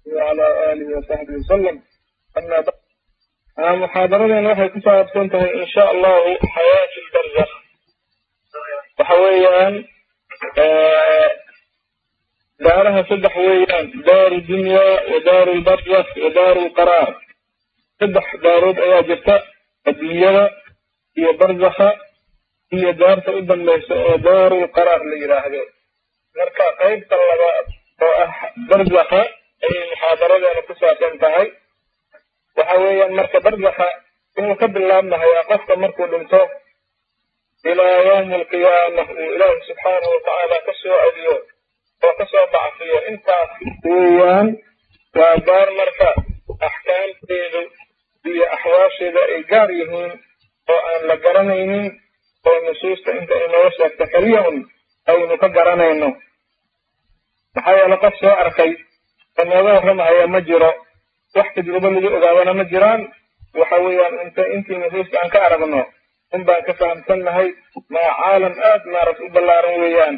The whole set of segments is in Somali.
وعلى آله وصحبه وسلم أما بعد محاضرتنا waxay ku saabsan tahay in sha allahu xayaat lbarzakh waxa weeyaan daaraha saddex weeyaan daaru dunya wa daaru lbarzakh wa daaru lqaraar saddex daarood ayaa jirta adduunyada iyo barzakha iyo daarta u dambaysa oo daaru lqaraar la yidhaahdo marka qaybta labaad oo ah barzakha ayay muxaadaradeena ku saabsan tahay waxa weeyaan marka barzakha inuu ka bilaabmahayaa qofka markuu dhinto ilaa yawmi alqiyaama uu ilaahi subxaanahu watacaala ka soo adiyo oo ka soo bacfiyo intaas weeyaan waa daar marka axkaamteedu iyo axwaasheeda ay gaar yihiin oo aan la garanaynin oo nusuusta inta inooga sheegta keliya un aynu ka garanayno maxaa yeele qof soo arkay oo nooga warramahaya ma jiro wax tajrubo lagu ogaadana ma jiraan waxa weeyaan inta intii nusuusta aan ka aragno un baan ka fahamsannahay maa caalam aad maaragta u ballaaran weeyaan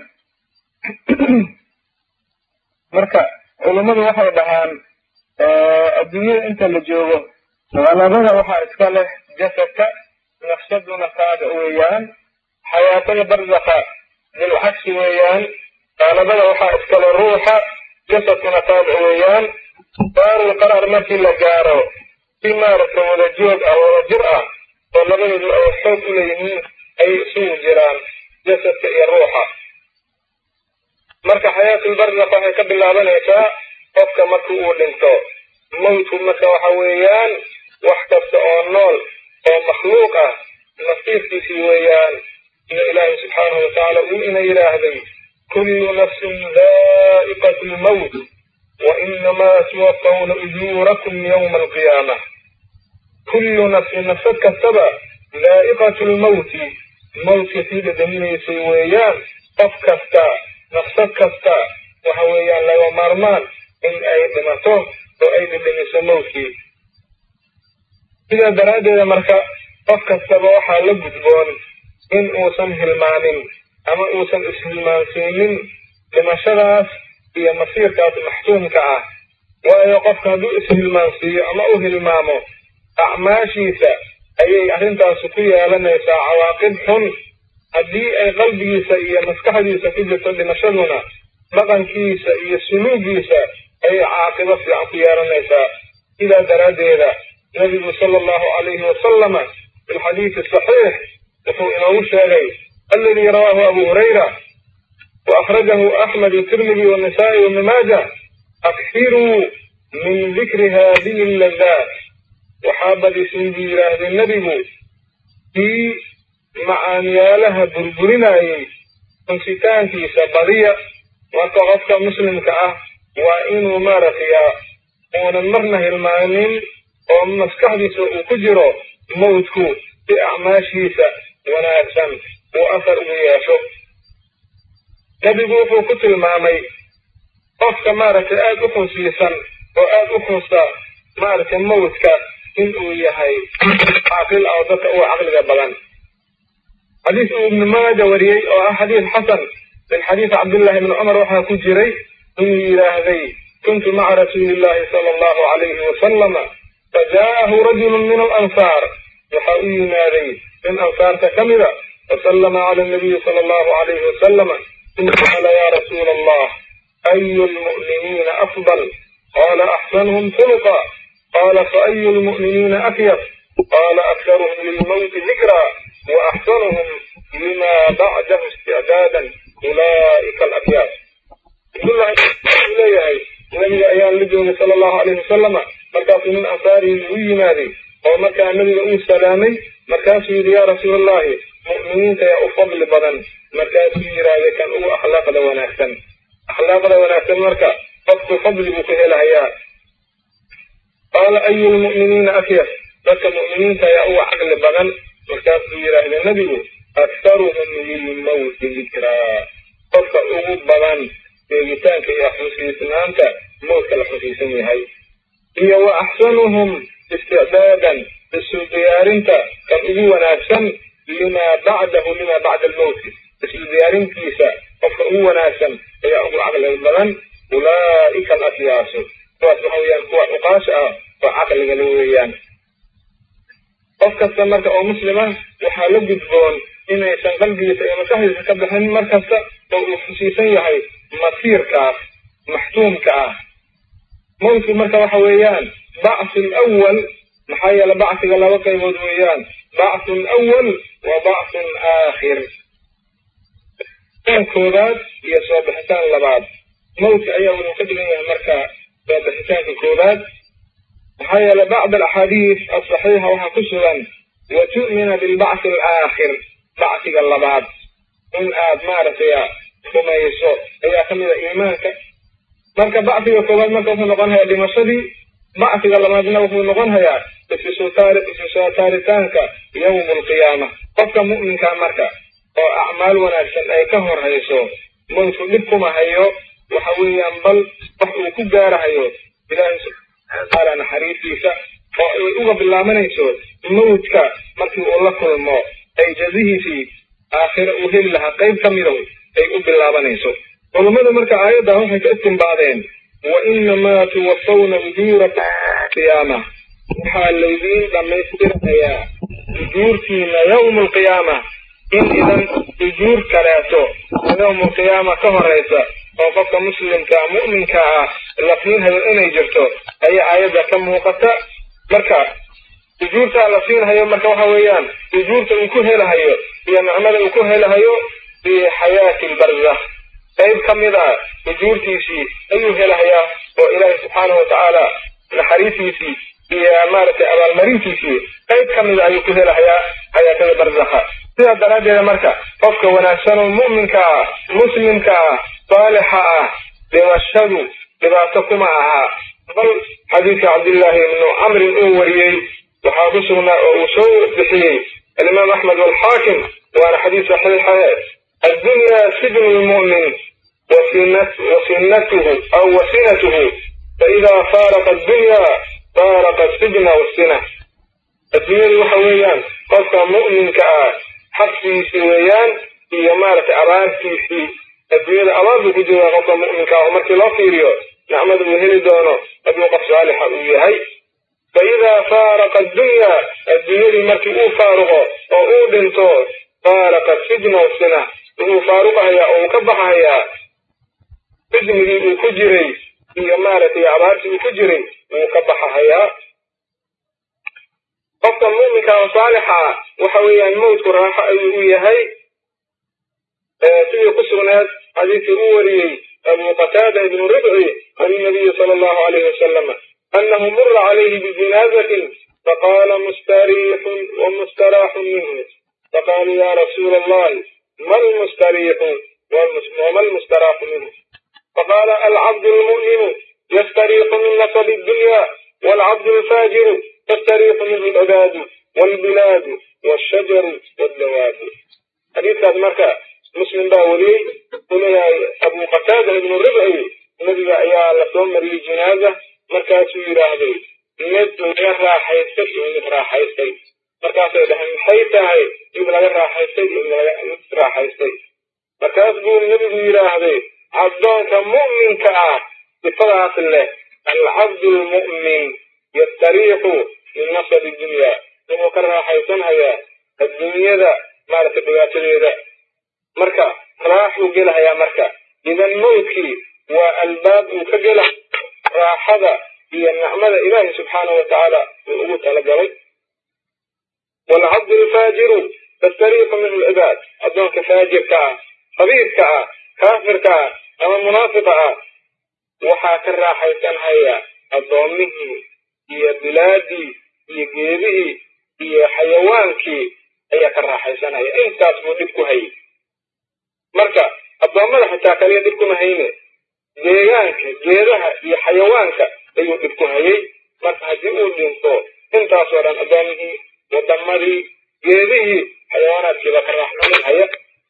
marka culummadu waxay dhahaan adduunyada inta la joogo qalabada waxaa iska leh jasadka nafsaduna taaga weeyaan xayaatada barzakha bilcagsi weeyaan qalabada waxaa iskale ruuxa jasadkuna taaga weeyaan daarul qaraar markii la gaaro si maaragta wada joog ah wada jir ah oo labadoodu ay xoog u leeyihiin ayay isugu jiraan jasadka iyo ruuxa marka xayaatulbarzakh waxay ka bilaabanaysaa qofka marka uu dhinto mawtku marka waxa weeyaan wax kasta oo nool oo makhluuq ah nasiibkiisii weeyaan sida ilaahay subxaanahu watacaala uu ina yidhaahday kullu nafsin daa'iqatu lmawt wa inamaa tuwafawna ujuurakum yawma alqiyaama kullu nafsin nafsad kastaba daa'iqatu lmawti mawtka sii dhadhaminaysay weeyaan qof kasta nafsad kasta waxa weeyaan laga maarmaan in ay dhimato oo ay dhadhamiso mawtkii sidaa daraaddeeda marka qof kastaba waxaa la gudboon in uusan hilmaamin ama uusan ishilmaansiinin dhimashadaas iyo masiirkaas maxsuumka ah waayo qofka hadduu ishilmaansiiyo ama u hilmaamo acmaashiisa ayay arrintaasi ku yeelanaysaa cawaaqib xun haddii ay qalbigiisa iyo maskaxdiisa ku jirto dhimashaduna dhaqankiisa iyo suluugiisa ayay caaqibo fiican ku yeelanaysaa sidaa daraaddeeda nabigu sala allahu calayhi wasalama fi lxadiidi saxiix wuxuu inoogu sheegay aladii rawaahu abu hurayra wa akhrajahu axmed tirmidi wanasaa'i wabni maaja akhiruu min dikri haadihi alladaat waxaa badisin buu yidhaahday nebigu kii macaanyaalaha burburinayay xunsitaankiisa badiya marka qofka muslimka ah waa inuu maaragtaya uunan marna hilmaanin oo maskaxdiisa uu ku jiro mawdku si acmaashiisa wanaagsan uu afar ugu yeesho nebigu wuxuu ku tilmaamay qofka maaragtay aada u xunsiisan oo aada u xunsa maaragtay mawdka inuu yahay caaqil ah oo dadka uga caqliga badan xadiis uu ibnu maaja wariyey oo ah xadiis xasan min xadiisi cabdillahi ibni cumar waxaa ku jiray inuu yidhaahday kuntu maca rasuuli illahi sala allahu calayhi wasalama fajaa'ahu rajulun min alansaar waxaa u yimaaday min ansaarta ka mida fasallama cala nabiyi sala allahu calayhi wasalama uma qaala ya rasuula allah ayu lmu'miniina afdal qaala axsanuhum khuluqa qaala faayu lmu'miniina akyaf qaala aktaruhum lilmawti dikra وأحسنهم لما بعده استعدادا أولئك الأكياس leeyahay nabiga ayaan la joogay sala allahu alayhi wasalama markaasuu nin ansaarihii u yimaaday oo markaa nabiga uu salaamay markaasuu yidhi yaa rasuul allahi mu'miniinta yaa u fadli badan markaasuu yidhaahday kan ugu akhlaaqda wanaagsan akhlaaqda wanaagsan marka qofku fadli buu ku helahayaa qaala ayu lmu'miniina akyas dadka mu'miniinta ayaa uga caqli badan markaasuu yidhaahda nebigu aktaruhum lilmawti dikraa qofka ugu badan sheegitaanka iyo xusiisnaanta mawdka la xusiisan yahay iyo wa axsanuhum isticdaadan isu diyaarinta kan ugu wanaagsan limaa bacdahu limaa bacda almawti isu diyaarintiisa qofka ugu wanaagsan ayaa ugu caqli badan ulaa'ika alakyaasu kuwaas waxa weeyaan kuwa cuqaasha ah oo caqligala weeyaan qof kasta marka oo muslima waxaa la gudboon inaysan qalbigiisa iyo maskaxdiisa ka bixin mar kasta oo uu xusiisan yahay masiirkaas maxtuumka ah mawtku marka waxa weeyaan bacthu lawal maxaa yeele bacsiga laba qaybood weeyaan bacthun awal wa bacthun aakhir bixitaan koobaad iyo soo bixitaan labaad mawtka ayaa wuxuu ka dhigan yahay marka soo bixitaanka koobaad maxaa yeele bacd alaxaadiis asaxiixa waxaa ku sugan wa tu'mina bilbacthi alaakhir bacsiga labaad in aad maaragtay rumayso ayaa ka mida iimaanka marka bacsiga koobaad marka wuxuu noqon hayaa dhimashadii bacsiga labaadna wuxuu noqon hayaa isisoo taaritaanka yawma alqiyaama qofka mu'minka marka oo acmaal wanaagsan ay ka horayso mawtku dhib kuma hayo waxa weeyaan bal wax uu ku gaarahayo ilaahay subxaana watacaala naxariistiisa oo ay uga bilaabanayso mawtka markii uu la kulmo ay jazihiisii aakhire uu heli lahaa qayb ka midow ay u bilaabanayso culummadu marka aayaddan waxay ka istimbaadeen wa inamaa tuwafawna ujuurakum qiyaama waxaa laydiin dhammaystirayaa ujuurtiina yawma alqiyaama in idan ujuur kaleeto yawma alqiyaama ka horaysa oo qofka muslimka mu'minka ah la siinhayo inay jirto ayaa aayadda ka muuqata marka ujuurtaa la siinhayo marka waxa weeyaan ujuurta uu ku helahayo iyo nicmada uu ku helahayo fi xayaati lbarzakh qayb ka mid a ujuurtiisii ayuu helahayaa oo ilaahay subxaanahu watacaala naxariistiisii iyo maaragtay abaalmarintiisii qayb ka mida ayuu ku helahayaa xayaatada barzakha sidaa daraaddeeda marka qofka wanaagsanoo mu'minka ah muslimka ah saalixa ah dhimashadu dhibaato kuma aha bal xadiidka cabdillaahi ibnu camrin uu wariyey waxaa ku sugnaa oo uu soo bixiyey alimaam axmed walxaakim waana xadiis saxiixa addunyaa sijnu lmu'min wasinatuhu aw wasinatuhu faidaa faaraqa addunya faaraqa asijna wasina adduunyadu waxa weeyaan qofka mu'minka ah xabsigiisii weeyaan iyo maaragtay abaartiisii adduunyada abaar buu ku joogaa qofka mu'minka ah oo markii loo fiiriyo nicmada uu heli doono hadduu qof saalixa uu yahay faidaa faaraqa addunya adduunyadii markii uu faaruqo oo uu dhinto faaraqa sijna wasina wuxuu faaruqahayaa oo uu ka baxahayaa sijnigii uu ku jiray iyo maaragtay abaartii uu ku jiray wuu ka baxahayaa qofka mu'minka oo saalixa ah waxa weeyaan mawtku raaxo ayuu u yahay sidii ku sugnaad xadiidkii u wariyey abu qataada ibnu ribci can inabiyi sala allahu alayhi wasalam annahu mura calayhi bijinaazatin faqaala mustariixun wamustaraaxun minhu faqaaluu ya rasuula allahi ma lmustariixu wama lmustaraaxu minhu faqaala alcabdu lmu'minu yastariixu min nasabi dunya waalcabdu alfaajiru yastariixu minhu alcibaadu waalbilaadu waashajaru waaldawaabu xadiidkaas marka muslim baa weliyey uu leeyahay abu qataada ibnu ribci nebiga ayaa lasoo mariyey jinaaza markaasuu yidhaahday mid laga raaxaystay iyo mid raaxaystay markaasay dhaheen maxay tahay mid laga raaxaystay iyo mid raaxaystay markaas buu nebigu yidhaahday addoonka mu'minka ah sifadaas leh alcabdu lmu'min yastariixu min nasabi dunya wuxuu ka raaxaysanhayaa adduunyada maaragtay dhibaatadeeda marka raaxuu gelahayaa marka idan mawtkii waa albaab uu ka gela raaxada iyo nicmada ilaahi subxaanahu watacaala uu ugu talagalay waalcabdu alfaajiru tastariixu minhu lcibaad addoonka faajirka ah khabiirka ah kaafirka ah ama munaafiqa ah waxaa ka raaxaysanhaya addoommihii iyo bilaadii iyo geedihii iyo xayawaankii ayaa ka raaxaysanhaya intaas buu dhib ku hayay marka addoommada xitaa kaliya dhib kuma hayne deegaanka geedaha iyo xayawaanka ayuu dhib ku hayay marka haddii uu dhinto intaasoo dhan addoomihii wadamadii geedihii xayawaanaadkiiba ka raaxaysanhaya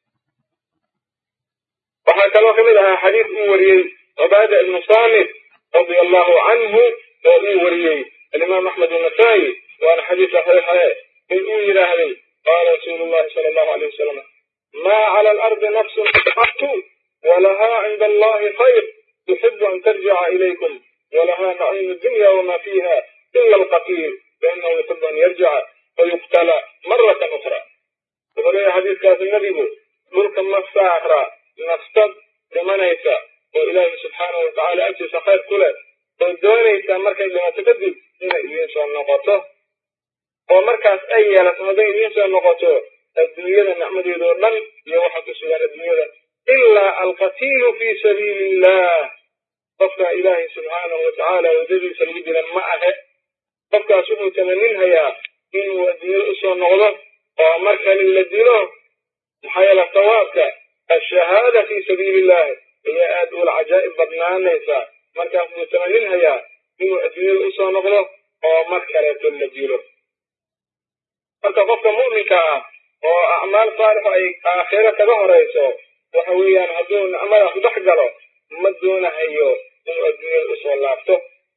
waxaa kaloo ka mid ahaa xadiis uu wariyey cubaada ibnu saamit radia allahu canhu oo uu wariyey alimaam axmed annasaa'i waana xadiis saxiixe in uu yidhaahday qaala rasuulu llahi sala allahu alayh wasalam ma cala alardi nafsun xatu walahaa cinda allahi khayr tuxibu an tarjica ilaykum walahaa naciimu dunya wama fiiha ila alqatiil fainahu yuxibu an yarjica fayuqtala maratan ukra wuxuu leeyahay xadiiskaasi nebigu dhulka ma saara naftad dhimanaysa oo ilaahi subxaanahu watacaala agtiisa khayr ku leh oo doonaysa markay dhimato kadib inay idiin soo noqoto oo markaas ay yeelato hadday idiin soo noqoto adduunyada nicmadeeda oo dhan iyo waxa ku sugan adduunyada ilaa alqatiilu fii sabiili illah qofka ilaahay subxaanahu watacaala waddadiisa lagu dilan ma ahe qofkaas wuxuu tamaninhayaa inuu adduunyada usoo noqdo oo mar kale la dilo maxaa yeele sawaabka ashahaada fii sabiili illahi ayaa aad ula cajaa'ib badnaanaysa markaas buu tamaninhayaa inuu adduunyada usoo noqdo oo mar kaleeto la dilo marka qofka mu'minka ah oo acmaal saalixa ay aakhiro kaga horayso waxa weeyaan hadduu nicmadaas dhex galo ma doonahayo inuu adduunyada usoo laabto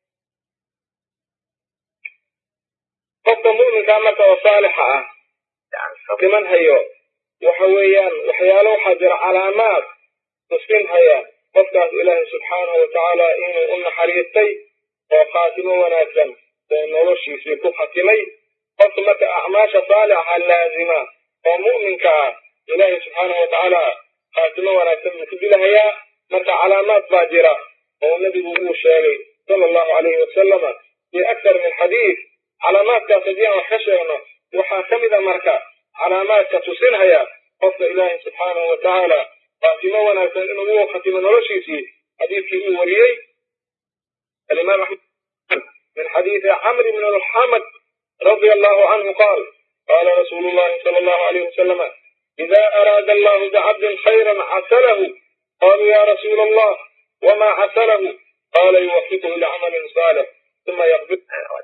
qofka mu'minkaa marka oo saalixa ah dhiman hayo waxa weeyaan waxyaalo waxaa jira calaamaad tusin haya qofkaas ilaahay subxaanahu watacaala inuu u naxariistay oo khaatimo wanaagsan oo noloshiisii ku khatimay qofka marka acmaasha saalixa laazima oo mu'minka ah ilaahay subxaanahu watacaala khaatimo wanaagsan buu ku dilahayaa marka calaamaad baa jira oo nebigu uu sheegay sala allahu calayhi wasalama fii aktar min xadiid calaamaadkaas haddii aan wax ka sheegno waxaa ka mid a marka calaamaadka tusinhaya qofka ilaahay subxaanahu watacaala khaatimo wanaagsan inuu u khatimo noloshiisii xadiidkii uu wariyey alimaam axmed min xadiidi camr bn alxamad رضي الله عنه قال قال رسول الله صلى الله عليه وسلم إذا أراد الله بعبد خيرا عسله قالوا يا رسول الله وما عسله قال يوفقه لعمل صالح ثم يقبض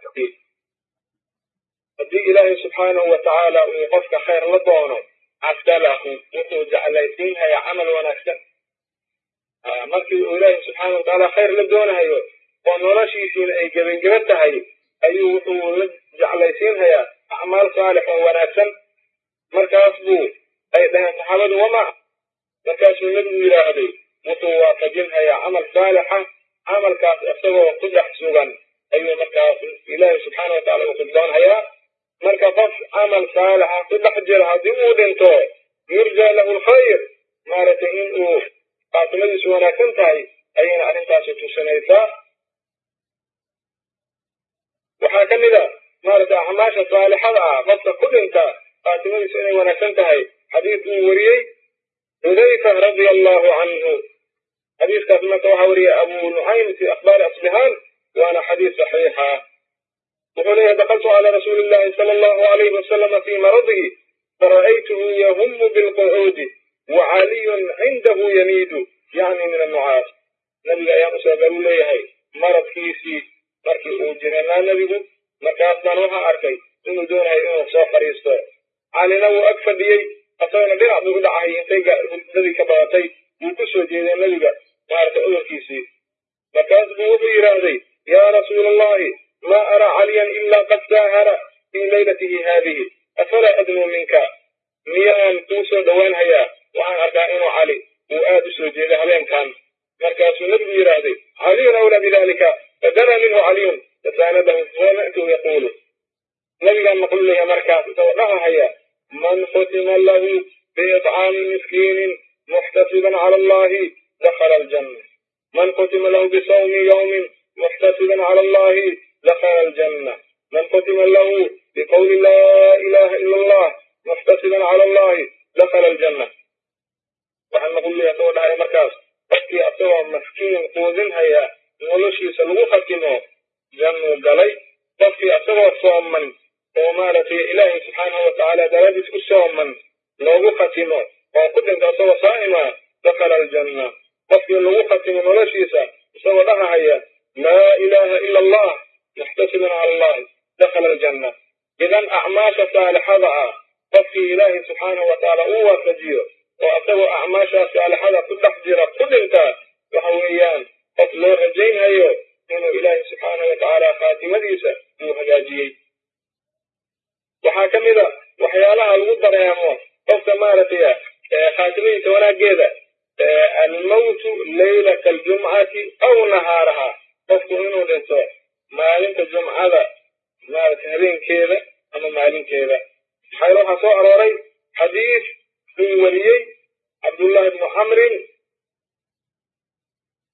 haddii ilaahay subxaanahu watacaala uu qofka khayr la doono casalahu wuxuu jeclaysiinhaya camal wanaagsan markii uu ilaahay subxaana watacaala khayr la doonahayo oo noloshiisiina ay gebangeba tahay ayuu wuxuu la jeclaysiinhayaa acmaal saalix oo wanaagsan markaas buu ay dhaheen saxaabadu wama markaasuu nebigu yidhaahday wuxuu waafajinhayaa camal saalixa camalkaas isagoo ku dhex sugan ayuu markaas ilaahay subxaana watacaala uu khiddoonhayaa marka qof camal saalixa ku dhex jira haddii uu dhinto yurjaa lahu lkhayr maaragtay in uu khaatimadiisu wanaagsan tahay ayayna arrintaasi tusinaysaa waxaa ka mid a maaragtay acmaasha saalixada ah qofka ku dhinta khaatimadiisu inay wanaagsan tahay xadiis uu wariyey xudayfa radia allahu canhu xadiiskaas marka waxaa wariyey abu nucaym fi akhbaari asbihaan waana xadiis saxiixa wuxuu leeyahay dakaltu cala rasuuli illahi sala allahu alayhi wasalama fii maradihi fara'aytuhu yahumu bilqucuudi wacaliyun cindahu yamiidu yacni min annucaas nabiga ayaan usoo galu leeyahay maradkiisii markii uu jiranaa nebigu markaas baan waxaa arkay inuu doonayo inuu soo fadhiisto calina wuu ag fadhiyey asagona dhinac buu u dhacay intay hurdadii ka badatay wuu ku soo jeeday nebiga maaragtay udurkiisii markaas buu wuxuu yidhaahday yaa rasuula allahi ma araa caliyan ilaa qad saahara fii laylatihi haadihi afalaa adnuu minka miyaan kuu soo dhowaanhayaa waxaan arkaa inuu cali uu aad u soo jeeday habeenkan markaasuu nebigu yidhaahday caliyun awlaa bidalika fadana minhu caliyun fasaanadahu fama'tuhu yaquulu nabigaan maqlu leeyahay markaas isagoo dhahahaya man khutima lahu biiطcaami miskiinin muxtasiban cala allahi dakhala aljanna man khutima lahu bisawmi yawmin muxtasiban cala allahi dakhala aljanna man khutima lahu biqawli laa ilaha ila allah muxtasiban cala allahi dakhala aljanna waxaan maqlu leeyahay isagoo dhahaya markaas qofkii asagoo maskiin quudinhaya noloshiisa lagu khatimo jannuu galay qofkii asagoo sooman oo maaragtay ilaahay subxaanahu watacaala daraadiis ku sooman loogu khatimo oo ku dhinta asagoo saa'ima dakhala aljanna qofkii lagu khatimo noloshiisa isagoo dhahahaya laa ilaaha ila allah muxtasiban cala allahi dakhala aljanna idan acmaasha saalixada ah qofkii ilaahay subxaanahu watacaala uu waafajiyo oo asagoo acmaashaa saalixada ku dhex jira ku dhinta waxa weeyaan qof loo rajaynhayo inuu ilaahay subxaanahu watacaala khaatimadiisa uu hagaajiyey waxaa ka mid a waxyaalaha lagu dareemo qofka maaragtay khaatimadiisa wanaaggeeda almawtu laylata aljumcati aw nahaaraha qofku inuu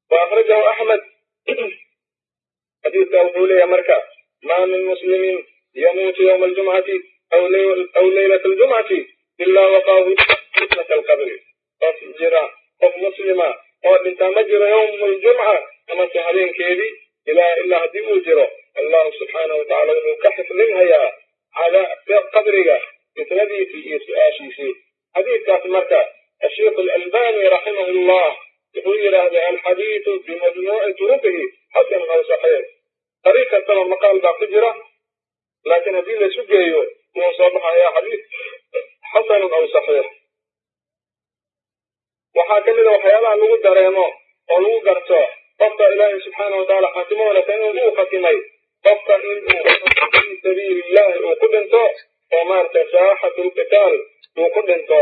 wa akhrajahu axmed xadiidka wuxuu leeyahay marka ma min muslimin yamuutu yowma aljumcati aw leylata aljumcati ilaa waqaahu fitnata alqabri qof jira qof muslima oo dhintaa ma jiro yowma aljumca amase habeenkeedii ilaa ilaa haddii uu jiro allahu subxaanahu watacala wuxuu ka xifdinhayaa cadaabka qabriga fitnadiisii iyo su-aashiisii xadiidkaas marka asheikh alalbani raximahu llah wuxuu yidhaahday alxadiidu bimajmuuci turuqihi xasanun aw saxiix dariiq kastaba maqaal baa ku jira laakiin haddii laisu geeyo wuu soo baxayaa xadiid xasanun aw saxiix waxaa ka mid a waxyaabaha lagu dareemo oo lagu garto qofka ilaahay subxaana watacaala khaatimo wanaagsan inuu uu khatimay qofka in uu fii sabiili illahi uu ku dhinto oo maaragtay saaxatu lqitaal uu ku dhinto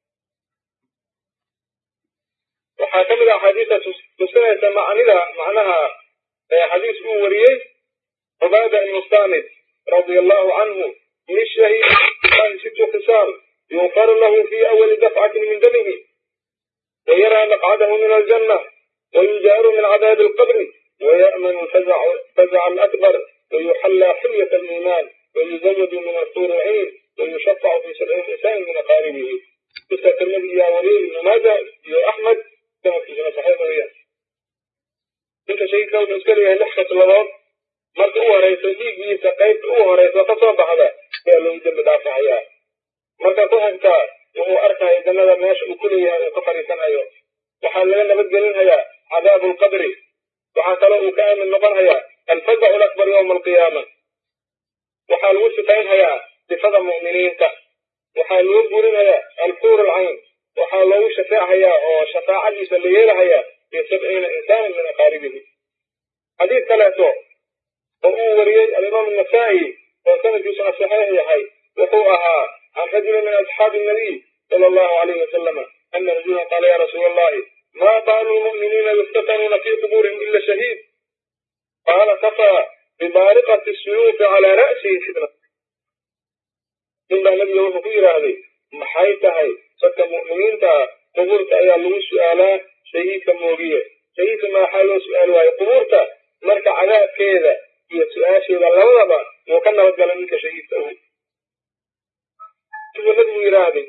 waxaa ka mid a axaadiista tusinaysa macnida macnaha xadiis uu wariyey cubaada ibnu samid radia allahu canhu lishahiid ilahi situ khisaal yuqfaru lahu fi awali dafcatin min damihi ويرى مقعده من الجنة ويجار من عذاب القبر ويأمن الفزع فزع الأكبر ويحلى حلية الإيمان ويزود من الطور العين ويشفع في سبعين إنسان من أقاربه قصة النبي يا ولي بن ماجه يا أحمد كما في سنة صحيح وياه انت شيء لو تذكر يا لحظة الأرض مرت أوه رئيس ديك قيد أوه رئيس وقصاب هذا يا لو يجب دافع يا مرت كوهنتا wuxuu arkaya jannada meesha uu ku leeyahay uu ka fadhiisanayo waxaa laga nabadgelinhayaa cadaabu lqabri waxaa kaloo uu ka aamin noqonhayaa alfazacu lakbar yowma alqiyaama waxaa lagu sifaynhayaa sifada mu'miniinta waxaa lagu gurinhayaa alfuur alcayn waxaa loogu shafeechayaa oo shafaacadiisa la yeelahayaa fi sabciina insaanan min aqaaribihi xadiid kaleeto oo uu wariyey alimaam anasaa'i oo sanadkiisuna saxiix yahay wuxuu ahaa عن رجل من أصحاب النبي صلى الله عليه وسلم أن رجلا قال يا رسول الله ما بال المؤمنين يفتتنون في قبورهم إلا شهيد قال كفى ببارقة السيوف على رأسه فتنة إلا النبي يوم في هذه maxay tahay dadka mu'miniinta qubuurta ayaa lagu su'aalaa shahiidka moogiye shahiidka maxaa loo su'aali waayo qubuurta marka cadaabkeeda iyo su-aasheeda labadaba wuu ka nabadgala ninka shahiidka uhu siduu nabigu yidhaahday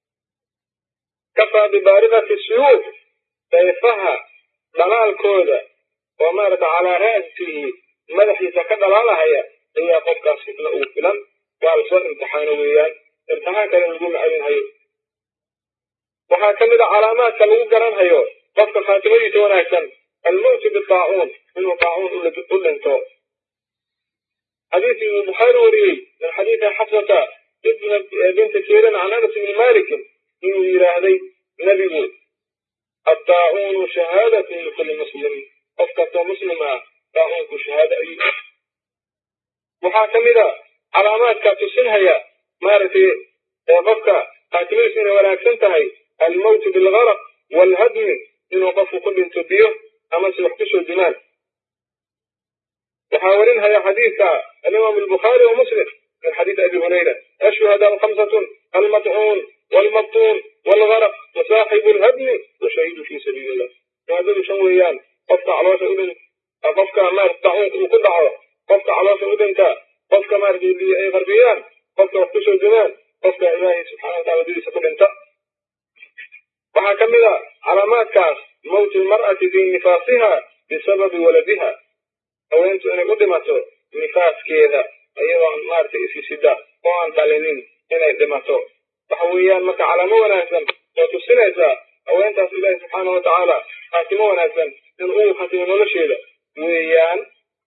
kafaa bibaarikati suyuuf sayfaha dhalaalkooda oo maarata calaa ra'sihi madaxiisa ka dhalaalahaya ayaa qofkaas fitna ugu filan waa lasoo imtixaano weeyaan imtixaan kale lagu macadinhayo waxaa ka mid a calaamaadka lagu garanhayo qofka khaatimadiisa wanaagsan almowtu bitaacuun inuu taacuun u dhinto xadiiskii uu bukhaari wariyey min xadiidi xafsata binti sirin can anas bni malikin inuu yidhaahday nebigu attaacuunu shahaadatun likulli muslim qof kastoo muslim ah taacuunku shahaado ayuu waxaa ka mid a calaamaadka tusinhaya maaragtay qofka khaatimadiisu inay wanaagsan tahay almowtu bilgaraq waalhadmi inuu qofku ku dhinto biyo amase wax kusoo dimaan waxaa warinhaya xadiidka alimaam albukhaari wa muslim min xadiidi abi hurayra ashuhadaau khamsatun almadcuun waalmabtuun waalgaraq wasaaxibu alhadmi washahiidu fi sabiili illah shahaadadu shan weeyaan qofka caloosha u dhin qofka maarata dacuunka uu ku dhaco qofka caloosha u dhinta qofka maarata biyo ay qarbiyaan qofka wax kusoo dimaan qofka ilaahay subxana wataala dadiisa ku dhinta waxaa ka mid a calaamaadkaas mowtu lmar'ati fii nifaasiha bisababi waladiha haweentu inay u dhimato nifaaskeeda iyadoo maaragtay isisida oo aan dhalinin inay dhimato waxa weeyaan marka calaamo wanaagsan oo tusinaysa haweentaas ilaahi subxaana wa tacaala khaatimo wanaagsan in uu khatimo nolosheeda weeyaan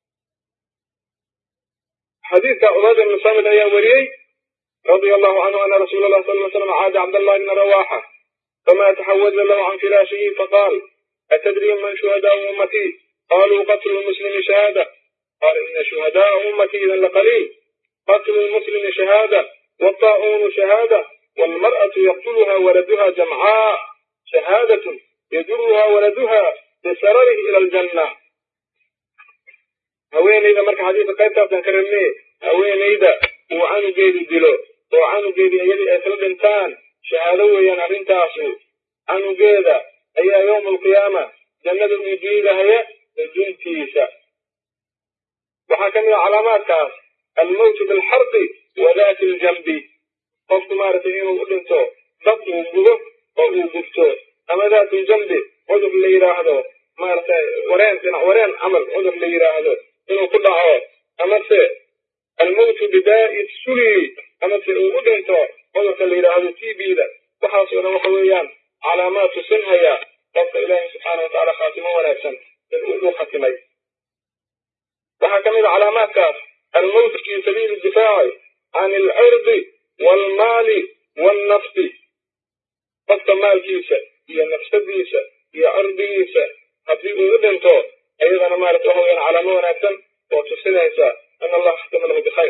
xadiidka cubaada ibnu samid ayaa wariyey رضي الله عنه أن رسول الله صلى الله عليه وسلم عاد عبد الله بن رواحة فما تحول له عن فراشه فقال أتدري من شهداء أمتي قالوا قتل المسلم شهادة قال إن شهداء أمتي إذا لقليل قتل المسلم شهادة والطاعون شهادة والمرأة يقتلها ولدها جمعاء شهادة يجرها ولدها بسرره إلى الجنة haweenayda marka xadiidka qaybtaasaan ka rabnay haweenayda uu canugeedi dilo oo canugeedii iyadii ay kala dhintaan shahaado weeyaan arrintaasu canugeeda ayaa yowma alqiyaama jannada uu diidahaya duntiisa waxaa ka mid a calaamaadkaas almowtu bilxarqi wa daati aljanbi qofku maaragtay inuu u dhinto dad uu gudo oo uu gubto ama daatu ljambi cudur la yidhaahdo maaragtay wareen dhinac wareen camal cudur la yidhaahdo inuu ku dhaco amase almowtu bidaa'i suli amase uu u dhinto cudurka la yidhaahdo t b-da waxaasoo dhan waxa weeyaan calaamaad tusinhaya qofka ilaahi subxaana wa tacaala khaatimo wanaagsan in uu u khatimay waxaa ka mid a calaamaadkaas almowtu fi sabiili difaaci can alcirdi waalmaali waalnafsi qofka maalkiisa iyo nafsadiisa iyo cirdigiisa haddii uu u dhinto iyadana maarata waxa weyaan calaamo wanaagsan oo tusinaysa in allaha khatama lahu bikhayr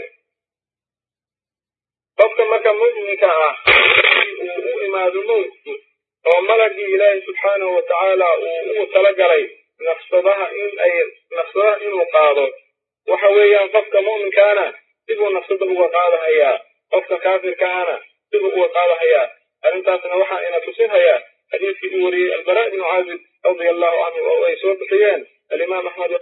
qofka marka mu'minka ah uu u imaado mowtku oo malagii ilaahi subxaanahu wa tacaala uu ugu talagalay nafsadaha in ay nafsadaha inuu qaado waxa weeyaan qofka mu'minkaana sibuu nafsada uga qaadahayaa qofka kaafirkaana sibuu uga qaadahayaa arrintaasna waxaa ina tusinhayaa xadiidkii uu wariyey albara ibnu caazib radia allahu canhu oo ay soo bixiyeen alimaam axmed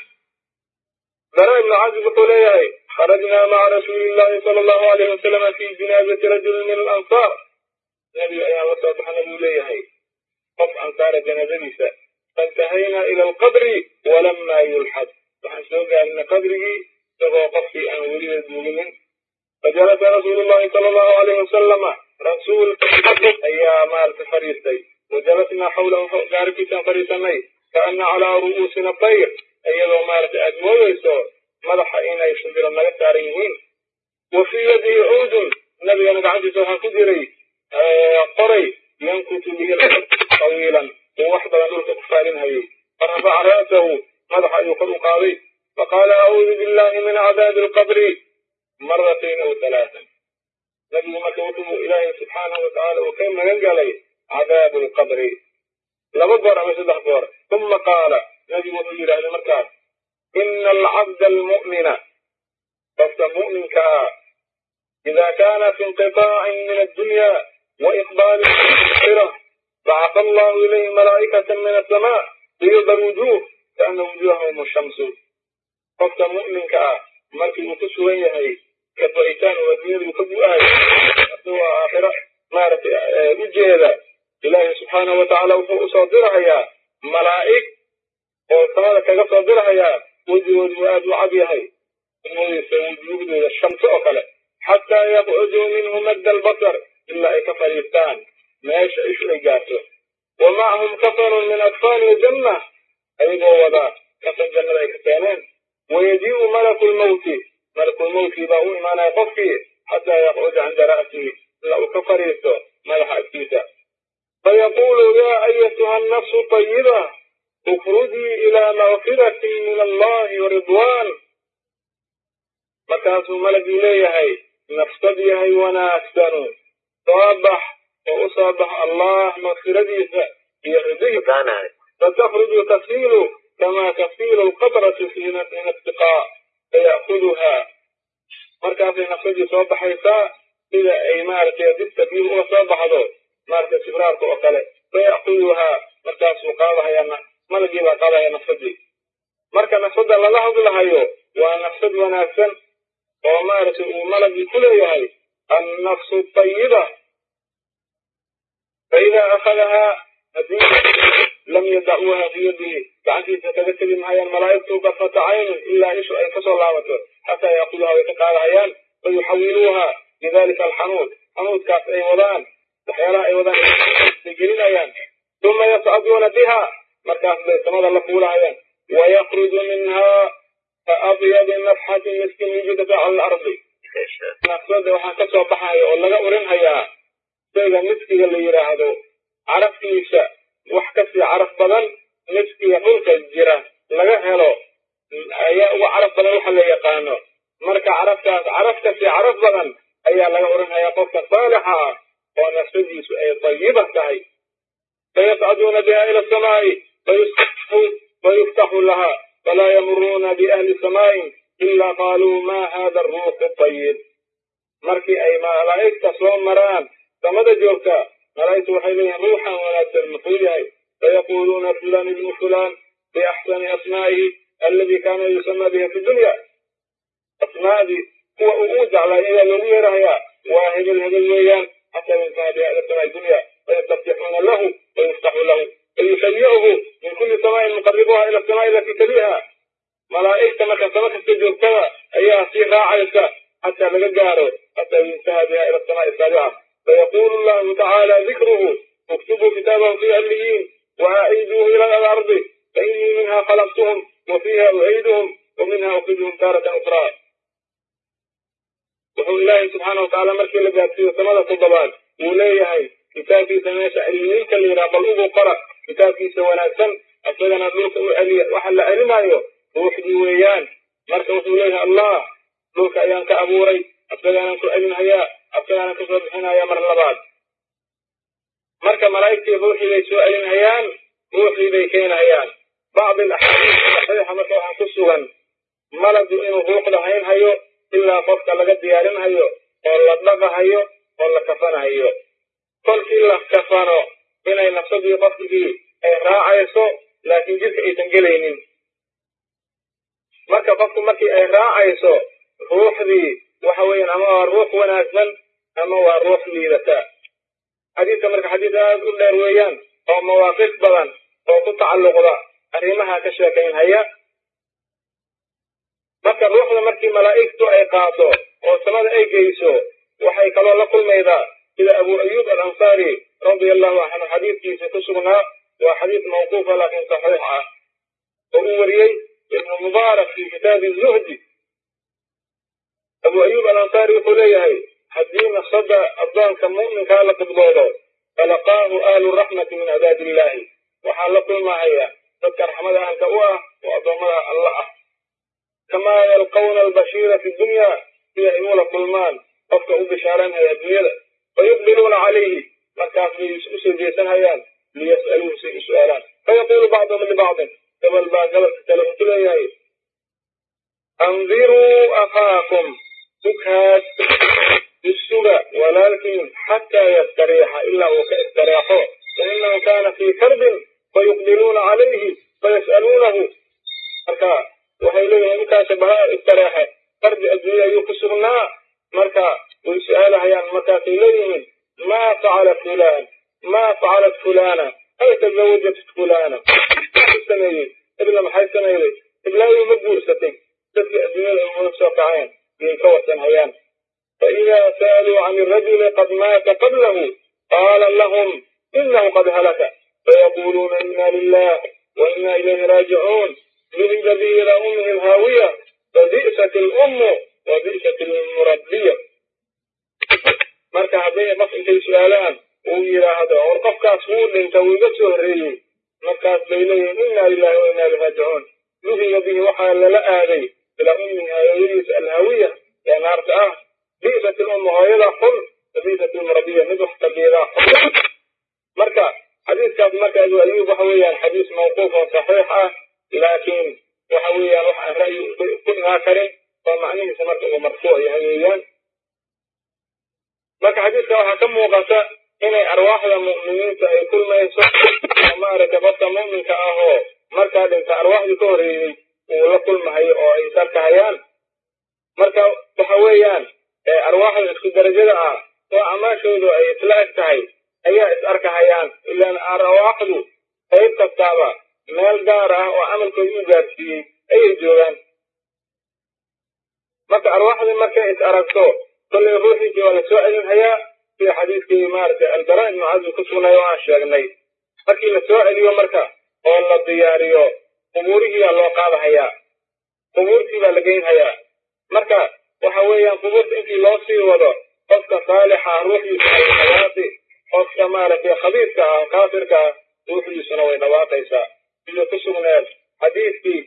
bara ibnu caazib wuxuu leeyahay kharajnaa maca rasuuli illahi sala allahu alayhi wasalama fi jinaazati rajulin min alansaar nebiga ayaan la soo baxana buu leeyahay qof ansaara janaazadiisa faintahaynaa ila alqabri walama yulxad waxaan soo gaarina qabrigii isagoo qofkii aan weliba duuginin fajalasa rasuulu llahi sala allahu alayhi wasalama rasuulka ayaa maarata fadhiistay wajalasnaa xawlahu gaarikiisaan fadhiisanay kaana calaa ru'uusina tayr iyadoo maarata aad moodayso madaxa inay shimbiro naga saaran yihiin wa fii yadihi cuudun nabigana gacantiisa waxaa ku jiray qoray yankutu bihi tawiilan uu wax badan dhulka ku faalinhayay farafaca ra'sahu madaxa ayuu kor u qaaday faqaala acuudu billahi min cadaabi alqabri maratayn aw halaatan nabigu marka wuxuu ilaahay subxaanahu watacaala uu ka magan galay cadaabu alqabri laba goor ama saddex goor uma qaala nabigu wuxuu yidhaahday markaas ina alcabda almu'mina qofka mu'minka ah ida kaana fi inqitaacin min addunya وإقبال الآخرة بعث الله إليه ملائكة من السماء بيض الوجوه كأن وجوههم الشمس قفت مؤمن كأ مركي وكسوين يهي كفريتان ودنيا يكبو آية أسوى آخرة مارت وجهة إلهي سبحانه وتعالى وفوق صادرها يا ملائك وصالة كصادرها يا وجه وجوهات وعبيهي وجوه الشمس أكله حتى يبعدوا منه مد البصر ilaa ay ka fadhiistaan meesha ishu ay gaarto wa macahum kafanun min atfaali aljanna ayagoo wadaa kafan jannada ay ka keeneen wayajii'u malaku lmawti malakulmawtkii baa u imaanaya qofkii xataa yaqcuda cinda ra'sihi ilaa uu ka fadhiisto madaxa agtiisa fayaquulu yaa ayatuha annafsu tayiba ukhrujii ilaa makfiratin min allahi waridwan markaasuu malagii leeyahay nafsad yahay wanaagsanu soo bax oo u soo bax allah makfiradiisa iyo ridihiisa fatakruju tasiilu kamaa tasiilu alqabratu min attiqaa faya'kuduhaa markaasay nafsadii soo baxaysaa sida ay maaragtay dibta biyu uga soo baxdo maaragtay sibraarka oo kale faya'kuduhaa markaasuu qaadahaya malagii baa qaadahaya nafsadii marka nafsadda lala hadlahayo waa nafsad wanaagsan oo maaragtay uu malagii ku leeyahay النفس الطيبة فإذا أخذها لم يدعوها في يده فعنتي تتذكر معي الملائكة بطة عين إلا إيش أي كسر لعوته حتى يأخذها ويتقال عيان فيحولوها بذلك الحنوت حنوت كاس أي وضان تحيالا أي وضان تجرين عيان ثم يصعدون بها مركز بيتمضى اللفول عيان ويخرج منها كأبيض نفحة مسك وجدت على الأرض nafsada waxaa ka soo baxaya oo laga urinhayaa shayga miskiga la yidhaahdo caraftiisa wax kasii caraf badan miskiga dhulka jira laga helo ayaa uga caraf badan waxa la yaqaano marka caraftaas caraf kasii caraf badan ayaa laga urinhayaa qofka saalixa ah oo nafsadiisu ay tayiba tahay fayascaduuna biha ila asamaa'i fayuftaxu laha falaa yamuruuna biahli samaain ila qaaluu ma hada aruuxu tayib markii ay malaa'igta soo maraan samada joogta malaa'igtu waxay leeyihin ruuxan wanaagsan muxuu yahay فيقولون فلان ابن فلان بأحسن أسمائه الذي كان يسمى بها في الدنيا أسماء دي هو أؤود على إلى لم يرها واحد الهدى ويان حتى ينتهي بها إلى سماء الدنيا فيستفتحون له ويفتح له ويشيعه من كل سماء مقربها إلى السماء التي تليها ملائكة ما كسبت استجرتها أيها في راعيك حتى لقداره حتى ينتهى بها إلى السماء السابعة فيقول الله تعالى ذكره اكتبوا كتابه في عليين وأعيدوه إلى الأرض فإني منها خلقتهم وفيها أعيدهم ومنها أخرجهم تارة أخرى wuxuu ilaahay subxaana watacaala markii la gaadsiiyo samada toddobaad wuu leeyahay kitaabkiisa meesha cilmiinka la yidhaha bal ugu qora kitaabkiisa wanaagsan isagana dhulka u celiya waxa la celinaayo ruuxdii weeyaan marka wuxuu leeyahay allah dhulka ayaan ka abuuray asagaanan ku celinhayaa asagaanan kasoo bixinhayaa mar labaad marka malaa'igtii ruuxii bay soo celinhayaan ruuxdii bay keenahayaan bacdi alaxaadiis saxiixa marka waxaa ku sugan maladu inuu ruuxda haynhayo ilaa qofka laga diyaarinhayo oo la dhaqahayo oo la kafanahayo kolkii la kafano inay nafsadii qofkii ay raacayso laakiin jidka aysan gelaynin marka qofku markii ay raacayso ruuxdii waxa weeyaan ama waa ruux wanaagsan ama waa ruux liidata xadiidka marka xadiis aad u dheer weeyaan oo mawaaqif badan oo ku tacalluqda arrimaha ka sheekaynhaya marka ruuxda markii malaa'igtu ay qaado oo samada ay geyso waxay kaloo la kulmaydaa sida abu ayuub alansaari radia allahu canhu xadiidkiisa ku sugnaa waa xadiis mawquufa laakiin saxiix ah oo uu wariyey ibnu mubaarak fi kitaabi zuhdi abu ayuub alansaari wuxuu leeyahay haddii nafsada addoonka mu'minkaa la qidboodo falaqaahu ahlu raxmati min cibaadi illaahi waxaa la kulmahaya dadka raxmada ahalka u ah oo addoommada alla ah kamaa yalqawna albashiira fi dunya sida ay ula kulmaan qofka u bishaaranhaya adduunyada fayuqbiluuna calayhi markaas bay u soo jeesanhayaan liyas'aluuhu say u su'aalaan fayaquulu bacduhum libacdin gabal baa gabalka kale wuxuu leeyahay andiruu akhaakum sughaad isuga walaalkiin xataa yastariixa ilaa uu ka istareexo fainahu kaana fii karbin fayuqbiluuna calayhi fayas'aluunahu marka waxay leeyihiin inkaasa baha istareexe qarbi adduunya ayuu ku sugnaa marka way su-aalahayaan markaasay leeyihiin maa facala fulaan maa facalat fulana ay tazawajat fulana sameeyey ibla maxay sameeyday iblaayu ma guursatay dadkii adduunyada uga soo kaceen yay ka wasanhayaan فإذا سألوا عن الرجل قد مات قبله قال لهم إنه قد هلك فيقولون إنا لله وإنا إليه راجعون ذهب به إلى أمه الهاوية فبئست الأم وبئست المربية marka hadday qof intay su-aalaan uu yidhaahdo or qofkaas wuu dhinta wuu iga soo horreeyey markaas bay leeyihin inna lilahi wa inna ilaihi raajicuun duhiga bihi waxaa lala aaday ilaa ummihi hooyadiisa alhaawiya ee naarta ah bi'sat ilummu hooyada xun bi'sat ilmurabiya mid wax tabiyadaa xun marka xadiiskaas marka abu ayuub waxa weeyaan xadiis mawquuf oo saxiix ah laakiin waxa weeyaan wax aan ra'yi ku imaan karin oo macnihiisa marka uu marfuuc yahay weeyaan marka xadiiska waxaa ka muuqata inay arwaaxda mu'miniinta ay kulmayso oo maaragtay qofka mu'minka ahoo markaa dhinta arwaaxdii ka horreeyey uu la kulmahayo oo ay is arkahayaan marka waxa weeyaan arwaaxda isku darajada ah oo amaashoodu ay isla eg tahay ayaa is arkahayaan ilaan arwaaxdu qayb kastaaba meel gaar ah oo camalkooda u gaarsiiyey ayay joogaan marka arwaaxdii markay is aragto kollay ruuxiisii waa la soo celinhayaa sida xadiiskii maaragtay albara ibnu cazi ku sugnay oo aan sheegnay markii la soo celiyo marka oo la diyaariyo qubuurihiibaa loo qaadahayaa qubuurtii baa la geynhayaa marka waxa weeyaan qubuurta intii loo sii wado qofka saalixa ah ruuxdiisa way dhawaaqi qofka maaragtay khabiirka ah kaafirka ah ruuxdiisuna way dhawaaqaysaa sidii ku sugneed xadiiskii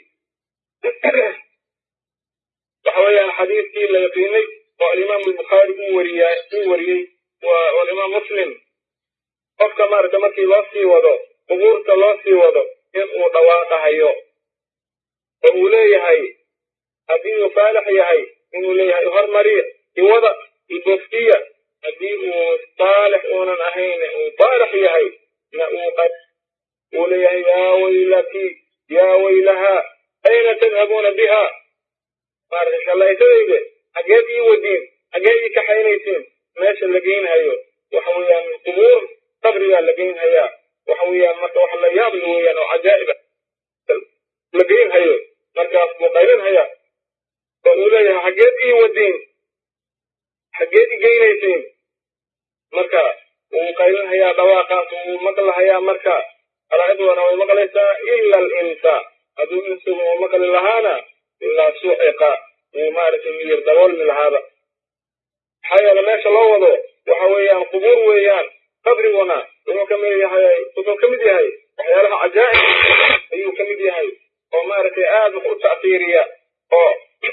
waxa weeyaan xadiiskii la yaqiinay oo alimaam albukhaari uu wariya uu wariyey waa alimaam muslim qofka maaragta markii loo sii wado qubuurta loo sii wado in uu dhawaaqahayo oo uu leeyahay haddii uu saalix yahay inuu leeyahay hormariya iwada iboftiya haddii uu saalix uunan ahayn uu saalix yahay na uu uu leeyahay yaa waylati yaa waylahaa ayna tadhabuuna biha maaragtay shallaytadayde xaggeed ii wadiin xaggeed ii kaxaynaysiin meesha la geynhayo waxa weeyaan qubuur qabrigaa la geynhayaa waxa weeyaan marka wax la yaab la weeyaan oo cajaa'iba la geynhayo markaas buu qaylinhayaa oo uu leeyahay xaggeed ii wadiin xaggeed ii geynaysiin marka wuu qaylinhayaa dhawaaqaas wuu maqlahayaa marka malaa'igduna way maqlaysaa ila alinsa hadduu insigu uu maqli lahaana ilaa suciqa wuu maaragtay miyir daboolmi lahaaba maxaa yeele meesha loo wado waxa weeyaan qubuur weeyaan qabriguna wuxuu ka mid yahay wuxuu ka mid yahay waxyaalaha cajaa'ib ayuu ka mid yahay oo maaragtay aad wax u ta'siiriya oo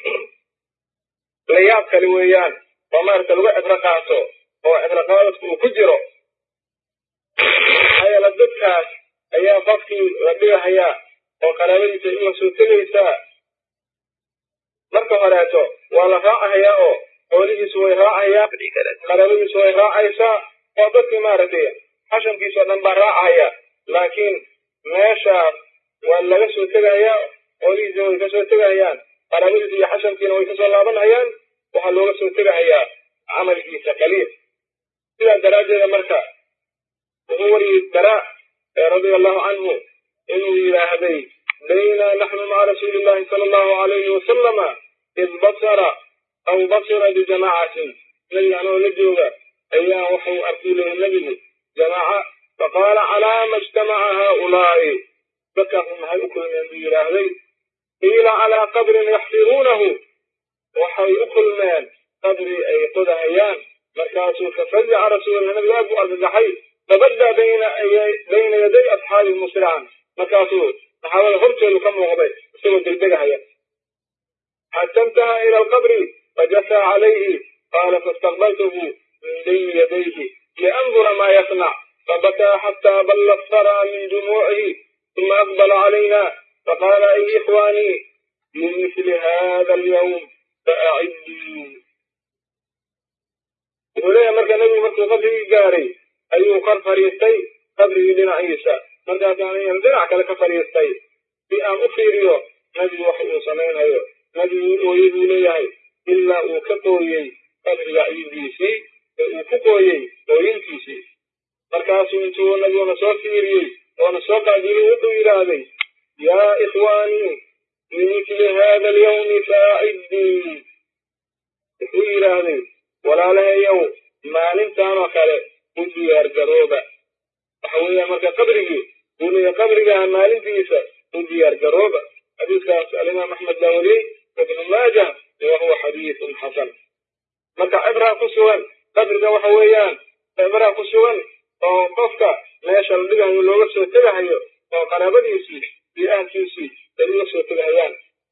la yaab kale weeyaan oo maaragtay lagu cibro qaato oo cibro qaadadku uu ku jiro maxaa yeele dadkaas ayaa qofkii la dhigahayaa oo qaraabadiisa in la soo tegaysaa marka horeeto waa la raacahayaa oo xoolihiisu way raacayaan qaraabadiisu way raacaysaa oo dadkii maaragtay xashankiisa oo dhan baa raacahaya laakiin meeshaas waa laga soo tegahayaa xoolihiisa way ka soo tegahayaan qaraabadiisa iyo xashankiina way kasoo laabanhayaan waxaa looga soo tegahayaa camalkiisa kaliya sidaas daraaddeeda marka wuxuu wariyey daraa radia allahu canhu inuu yidhaahday bayna naxnu maca rasuuli illahi sala allahu alayhi wasalama id basara aw basira bijamaacatin nebiga anoo la jooga ayaa waxuu arkuu leeyahay nebigu jamaaca faqaala calaama ijtamaca haaulaa'i dadkaasu maxay u kulmeen buu yidhaahday qiila calaa qabrin yaxfiruunahu waxay u kulmeen qabri ay qodahayaan markaasuu fafazaca rasuulillah nabigu aad buu argagaxay fabadda bayna bayna yaday asxaabi musrican markaasuu saxaabada hortoodu ka muuqday isagoo degdegahaya xata intaha ila alqabri fajasaa calayhi qaala faistaqbaltuhu min bayni yadayhi liandura maa yasnac fabakaa xataa balla asfara min dumuucihi ثم أقبل علينا فقال أي إخواني لمثل هذا اليوم فأعدوا وليه مركا نبي مركا قبري قاري أيو قر فريستي قبري لنا عيسى مركا كان ينزلع كلك فريستي في أن أفيريو نبي وحي سمين هيو نبي ويدو ليهي إلا وكتويي قبري عيسى وكتويي وينكيسي مركاسو انتو نبي ونسو فيريي waana soo qaadiyey wuxuu yidhaahday yaa ikhwaanii limithli hada alyawmi faaciddii wuxuu yidhaahday walaalahayow maalintaanoo kale u diyaar garooba waxa weeya marka qabrigii buu leeyahay qabrigaha maalintiisa u diyaar garooba xadiiskaas alimaam axmed baa wariyey ibnu maajah wa huwa xadiisun xasan marka cibraa ku sugan qabriga waxa weeyaan cibraa ku sugan oo qofka meesha la dhigahayo looga soo tegahayo oo qaraabadiisii iyo ahalkiisii ay uga soo tegahayaan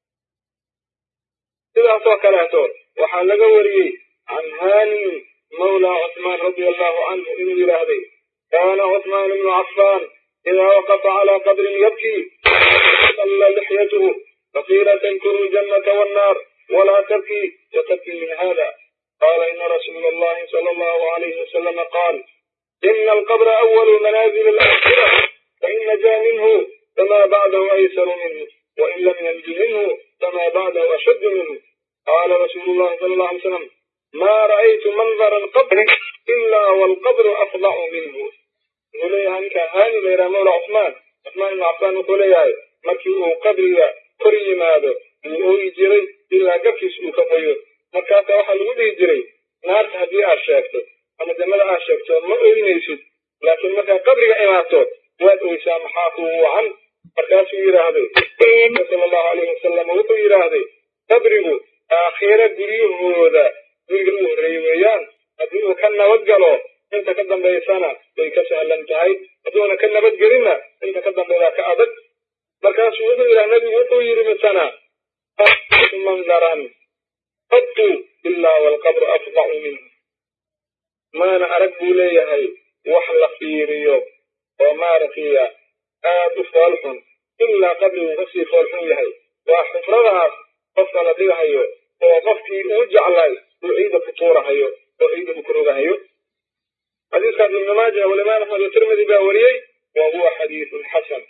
sidaasoo kaleeto waxaa laga wariyey can haani mawla cusmaan radia allahu canhu inuu yidhaahday kaana cusmaan ibnu cafaan idaa waqafa calaa qabrin yabkii salla lixyatuhu faqiila tankuru ljannata wannaar walaa tabkii watabkii min hada qaala ina rasuula allahi sala allahu alayhi wasalama qaal إن القبر أول منازل الآخرة فإن نجا منه فما بعده أيسر منه وإن لم ينج منه فما بعده أشد منه قال رسول الله صلى الله عليه وسلم ما رأيت منظر القبر إلا والقبر أفضع منه ولي عنك هاني غير مولى عثمان عثمان بن عفان ولي مركي قبري كري ماذا وهو جري إلا قفش وكفير مركاتا وحل ودي جري نار هدي أشاكته ama jannada aad sheegto ma oynaysid laakiin markaa qabriga imaato waad oysaa maxaa kugu wacan markaasuu yidhaahday sala allahu alayhi wasalam wuxuu yidhaahday qabrigu aakhira guryahooda guriga u horreeyey weeyaan haddii uu ka nabad galo inta ka dambaysana way ka sahlan tahay hadduuna ka nabadgelinna inta ka dambaydaa ka adag markaasuu wuxuu yidhaha nabigu wuxuu yidhi misana mandaran qadtu ilaa walqabru afdacu minhu maana arag buu leeyahay wax la fiiriyo oo maaragtay aad u foolxun ilaa qabrigu kasii foolxun yahay waa xufradaas qofka la dhigahayo oo qofkii uu jeclay uu ciida ku tuurahayo oo ciida uu ku rogahayo xadiiskaas ibnu maaja walimaam axmed watirmidi baa wariyey wa huwa xadiisun xasan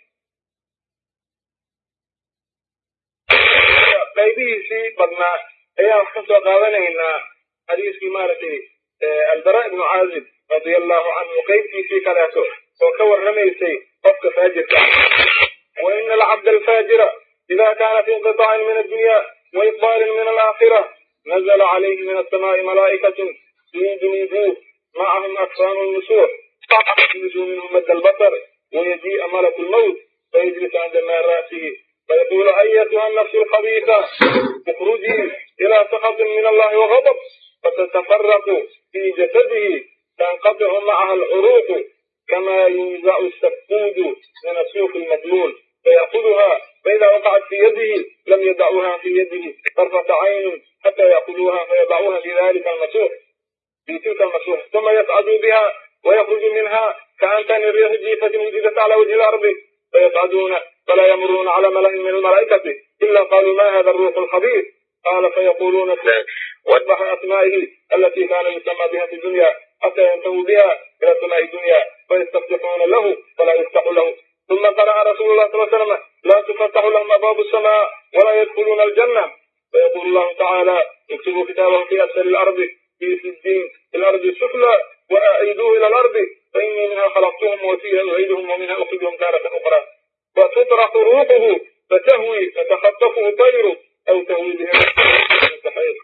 qaybihiisii badnaa ayaan wax ka soo qaadanaynaa xadiiskii maaragtay albara ibnu caazib radia allahu canhu qaybtiisii kaleeto oo ka warramaysay qofka faajirka wa ina alcabda alfaajira ida kaana fi inqitaaعin min addunya وإقبال من الآخرة نزل عليه من السماء ملائكة يجنبوه معهم أكفان النسوح يجلس منهم مد البصر ويجيء ملك الموت فيجلس عند ماء رأسه فيقول أيتها النفس الخبيثة اخرجي إلى سخط من الله وغضب فتتفرق في جسده تنقطع معها العروق كما ينزع السفود من السوق المبلول فيأخذها فإذا وقعت في يده لم يدعوها في يده طرفة عين حتى يأخذوها فيضعوها في ذلك المسوح في تلك المسوح ثم يصعد بها ويخرج منها كأنتن الريح جيفة وجدت على وجه الأرض فيصعدون فلا يمرون على ملأ من الملائكة إلا قالوا ما هذا الروح الخبيث قال فيقولون واذبح أسمائه التي كان يسمى بها في الدنيا حتى ينتهوا بها إلى السماء الدنيا فيستفتحون له فلا يفتح له ثم قرأ رسول الله صلى الله عليه وسلم لا تفتح لهم أبواب السماء ولا يدخلون الجنة فيقول الله تعالى اكتبوا كتابهم في أسفل الأرض في سجين في الأرض السفلى وأعيدوه إلى الأرض فإني منها خلقتهم وفيها أعيدهم ومنها أخرجهم تارة أخرى فتطرح روحه فتهوي فتخطفه طير أو تهوي به مستحيل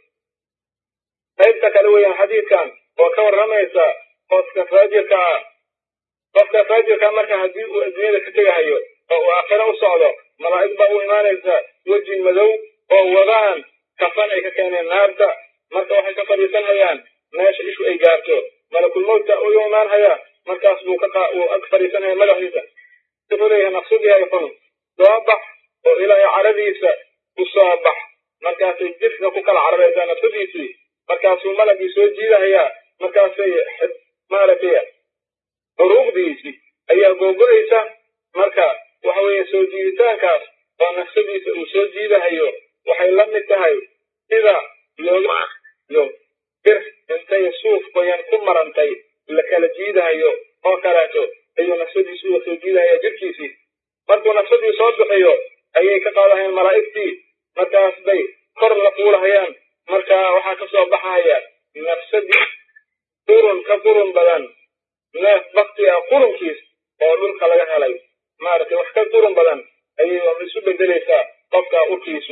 qaybta kale weeyaan xadiidkan oo ka warramaysa qofka faajirka ah qofka faajirka marka haddii uu adduunyada ka tegahayo oo uu aakhiro u socdo malaa'ig baa u imaanaysa weji madow oo wadaan kafan ay ka keeneen naarta marka waxay ka fadhiisanhayaan meesha ishu ay gaarto malakulmowtka u imaanhaya markaas buu ka uu ag fadhiisanaya madaxiisa wuxuu leeyahay naqsudihay xun soo bax oo ilaahay caradiisa u soo bax markaasay jifka ku kala cararaysaa nafsadiisii markaasuu malagii soo jiidahayaa markaasay maaragtay xuruuqdiisii ayaa googo-aysa marka waxa weeye soo jiiditaankaas oo nafsadiisa uu soo jiidahayo waxay la mid tahay sida loogayo bir intay suuf qoyan ku marantay la kala jiidahayo oo kaleeto ayuu nafsadiisu uga soo jiidahaya jirkiisii markuu nafsadii soo bixiyo ayay ka qaadahayaan malaa'igtii markaas bay kor la fuulahayaan marka waxaa ka soo baxaya nafsadii qurun ka qurun badan neef bakti ah qurunkiis oo dhulka laga helay maaragtay wax ka qurun badan ayay isu bedelaysaa qofka urkiisu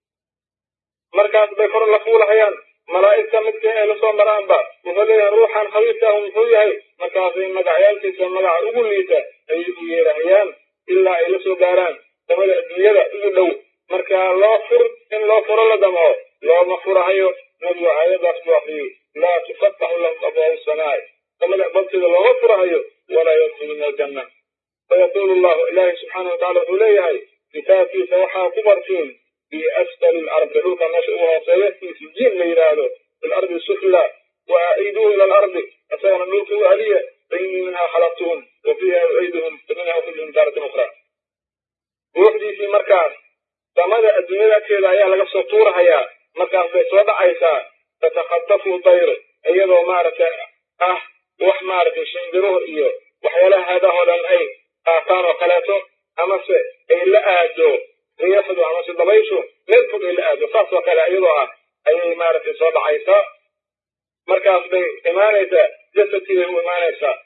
markaas bay kor la fuulahayaan malaa'igta midkii ay lasoo maraanba wuxuu leeyahay ruuxan khabiirkaahu muxuu yahay markaasay magacyaalkiisa magaca ugu liita ayay u yeerahayaan ilaa ay la soo gaaraan samada adduunyada ugu dhow marka loo fur in loo furo la damco looma furahayo nabigu aayadaas buu akriyey laa tufataxu lahum abwaabu samaa'i samada babteeda looma furahayo walaa yadkhuluna aljanna fayaqulu llahu ilaahi subxaana watacala wuxuu leeyahay kitaabkiisa waxaa ku bartiin fi asfali lardi dhulka meesha ugu hooseeya fi sijiin la yidhaahdo fi lardi sufla wa aciiduuhu ila alardi isagana dhulka u aliya fainii minha khalaqtuhum wa fiiha uciiduhum faminha ukhrijuhum taaratan ukhra ruuxdiisii markaas samada adduunyada agteeda ayaa laga soo tuurahayaa markaas bay soo dhacaysaa tatakhattafu dayr iyadoo maaragtay ah wax maaragtay shimbiruhu iyo waxyaalaha haadahoo dhan ay qaataan oo kaleeto amase ay la aado riixdu amase dabayshu meel fog ay la aado saas oo kale iyadoo ah ayay maaragtay soo dhacaysaa markaas bay imaanaysaa jasadkii bay u imaanaysaa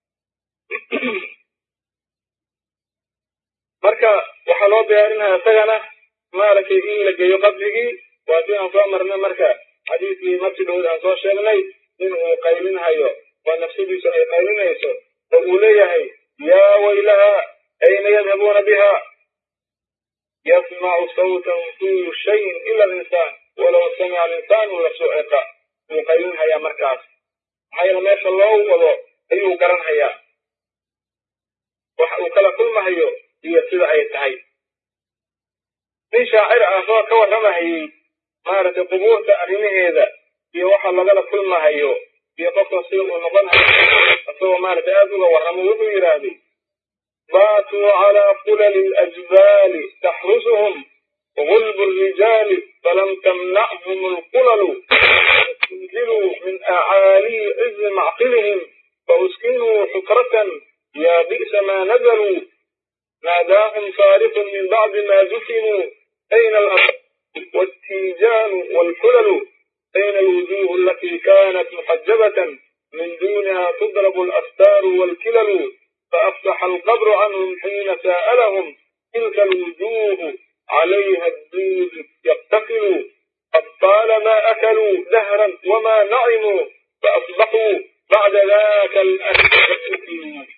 marka waxaa loo diyaarinaya isagana maaragtay in la geeyo qabrigii waa si aan soo marnay marka xadiiskii markii dhowd aan soo sheegnay in uu qaylinhayo oo nafsadiisu ay qaylinayso oo uu leeyahay yaa waylaha ayna yadhabuuna biha yasmacu sawtan kullu shayin ila alinsaan walow samica alinsaanu lasuciqa wuu qaylinhayaa markaas maxaa yeele meesha loo wado ayuu garanhayaa waxa uu kala kulmahayo iyo sida ay tahay nin shaacir ah soo ka warramahayey maaragtay qubuurta arrimaheeda iyo waxa lagala kulmahayo iyo qofka sida uu noqon hayo isagoo maaragtay aad uga warramo wuxuu yidhaahday baatuu calaa fulali alajbaali taxrusuhum غلب الرجال فلم تمنعهم القلل استنزلوا من أعالي عز معقلهم فأسكنوا حكرة يا بئس ما نزلوا ناداهم صارخ من بعد ما دفنوا أين الأرض والتيجان والحلل بين الوجوه التي كانت محجبة من دونها تضرب الأستار والكلل فأفصح القبر عنهم حين سألهم تلك الوجوه عليها الدود يقتتل قد طالما أكلوا دهرا وما نعموا فأصبحوا بعد ذاك الأكل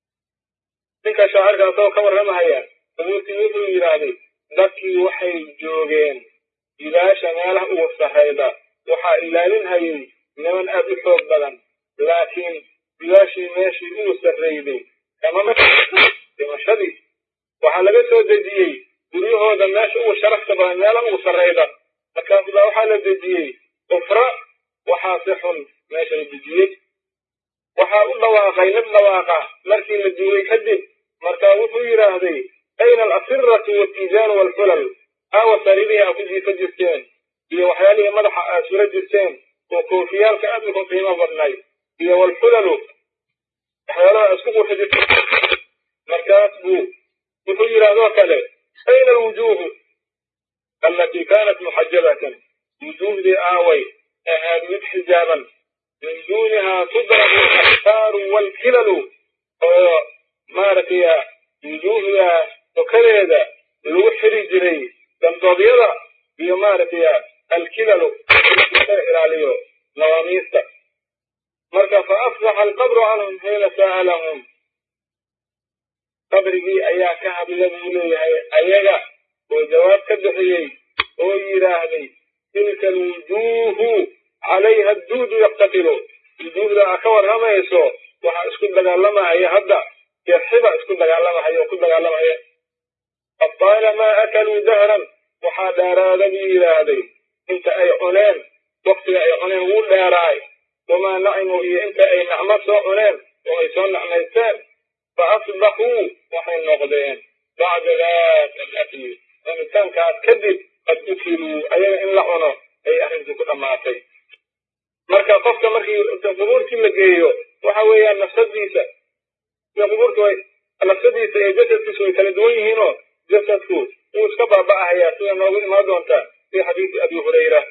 ninka shaacirka asagoo ka warramahaya abuurtii wuxuu yidhaahday dadkii waxay joogeen jilaasha meelaha ugu sarrayda waxaa ilaalinhayay niman aad u xoog badan laakiin jilaashii meeshii ugu sarrayday kama dhimashadii waxaa laga soo dejiyey guryahooda meesha ugu sharafta badan meelaha ugu sarrayda markaas baa waxaa la dejiyey ufra waxaa si xun meesha la dejiyey waxaa u dhawaaqay mid dhawaaqa markii la duulay kadib markaa wuxuu yidhaahday ayna alasiratu waltiijaanu walxulal aawa sariirihii aa ku jiifa jirteen iyo waxyaalihii madaxa aad sula jirteen oo koofiyaalka aad uku qiimo badnay iyo walxulalu waxyaalaha isku qurxi jirteen markaas buu wuxuu yidhahdoo kale ayna alwujuuhu allatii kaanat muxajabatan wujuuhdii aaway ahaad mid xijaaban min duunihaa tudrabu alaktaaru walkilalu oo maaragtay wujuuhda sokadeeda lagu xiri jiray damboodyada iyo maaragtay alkilalu laga ilaaliyo nawaamiista marka fa afsaxa alqabru canhum xiina sa'alahum qabrigii ayaa ka hadla buu leeyahay ayaga oo jawaab ka bixiyey oo yidhaahday tilka alwujuuhu calayha adduudu yaqtatilu wujuuhda aa ka warramayso waxaa isku dagaalamahaya hadda jeexiba isku dagaalamahaya oo ku dagaalamaya qad taalamaa akaluu dahran waxaa dheeraada buu yidhaahday inta ay cuneen waktiga ay cuneen wuu dheeraay wamaa nacimuu iyo inta ay nacmo soo cuneen oo ay soo nacmaysteen fa asbaxuu waxay noqdeen bacda daaka alakli cunitaankaas kadib qad ukiluu ayaga in la cuno ay arrintii ku dhammaatay marka qofka markii qubuurtii la geeyo waxa weeyaan nafsadiisa qubuurta way nafsadiisa iyo jasadkiisu way kala duwan yihiinoo jasadku wuu iska baaba'ahayaa sida noogu imaan doonta fi xadiisi abi hurayra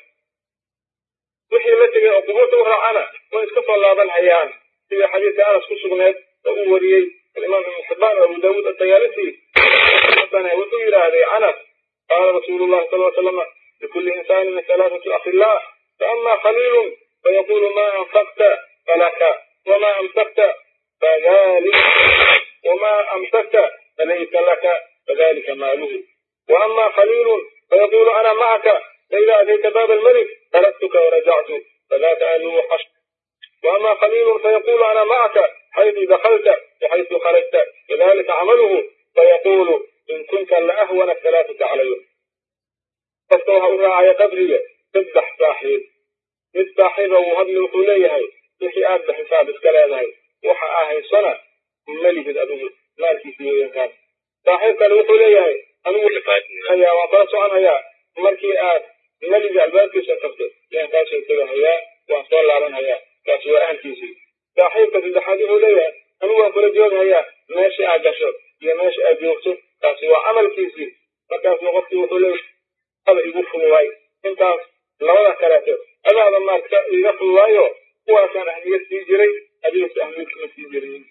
wixii la tegay oo qubuurta u raacana way iska soo laaban hayaan sida xadiiska anas ku sugneed oo uu wariyey alimaam ibnu xibaan oo abu daawuud atayaalisi wuxuu yidhaahday anas qaala rasuulu llahi sal l slama likulli insaanin halaathatu akhilaa faama khaliilun فيقول ما أنفقت فلك وما أمسكت فذلك وما أمسكت فليس لك فذلك ماله وأما خليل فيقول أنا معك فإذا أتيت باب الملك تركتك ورجعت فذاك أهله حشر وأما خليل فيقول أنا معك حيث دخلت وحيث خرجت فذلك عمله فيقول إن كنت لأهون الثلاثة علي فاستوها أراعي قدري تذبح صاحب mid saaxiiba uu hadli wuxuu leeyahay wixii aad ba xisaab iska leedahay waxa aa haysana malihid adigu maalkiisa weeyankaas saaxiib kale wuxuu leeyahay anigu hayaa waan kala socon hayaa markii aad meliga albaabkiisa tagto yaan kaasoo tega hayaa waan soo laaban hayaa kaasi waa ahalkiisii saaxiibka saddexaad wuxuu leeyahay anigu waan kula joog hayaa meeshii aad gasho iyo meesha aad joogto kaasi waa camalkiisii markaasna qofkii wuxuu leeyahay ada igu fududay intaas labada kaleeto adaada maarka iga fududaayo kuwaasaan ahmiyad sii jiray adigase ahmiyad kuma sii jirin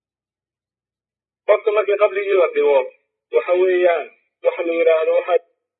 qofka markii qabrigii la dhigo waxa weeyaan waxa la yidhaahdo waxa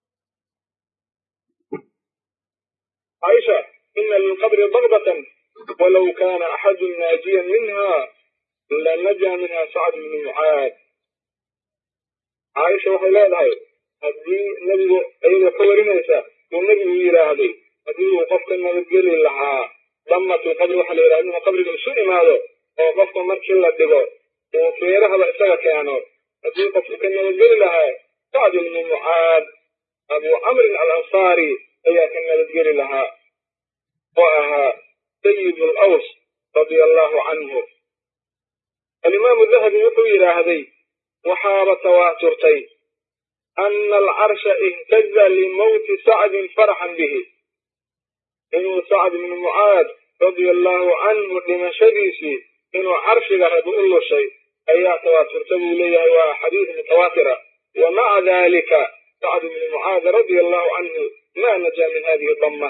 caaisha ina lilqabri bagdatan walow kana axadu naajiyan minha lanajaa minha sacd bnu mucaad caaisha waxay leedahay haddii nebigu iyadoo ka warinaysa uu nebigu yidhaahday haddii uu qofka nabadgeli lahaa damatul qabri waxa la yidhahda inuu qabriga isu imaado oo qofka markii la dhigo uu feerahaba isaga keeno haddii qofku ka nabadgeli lahaa sacd ibnu mucaad abu camrin alansaari ayaa ka nabadgeli lahaa oo ahaa sayid laws radia allahu canhu alimaamu dahabi wuxuu yidhaahday waxaaba tawaaturtay ana alcarsha ihtaza limowti sacdin faraxan bihi inuu sacd ibnu mucaad radia allahu canhu dhimashadiisii inuu carshiga rabi u lushay ayaa tawaaturta buu leeyahay waa xadiis mutawaatira wa maca dalika sacd ibnu mucaad radia allahu canhu ma najaa min hadihi dama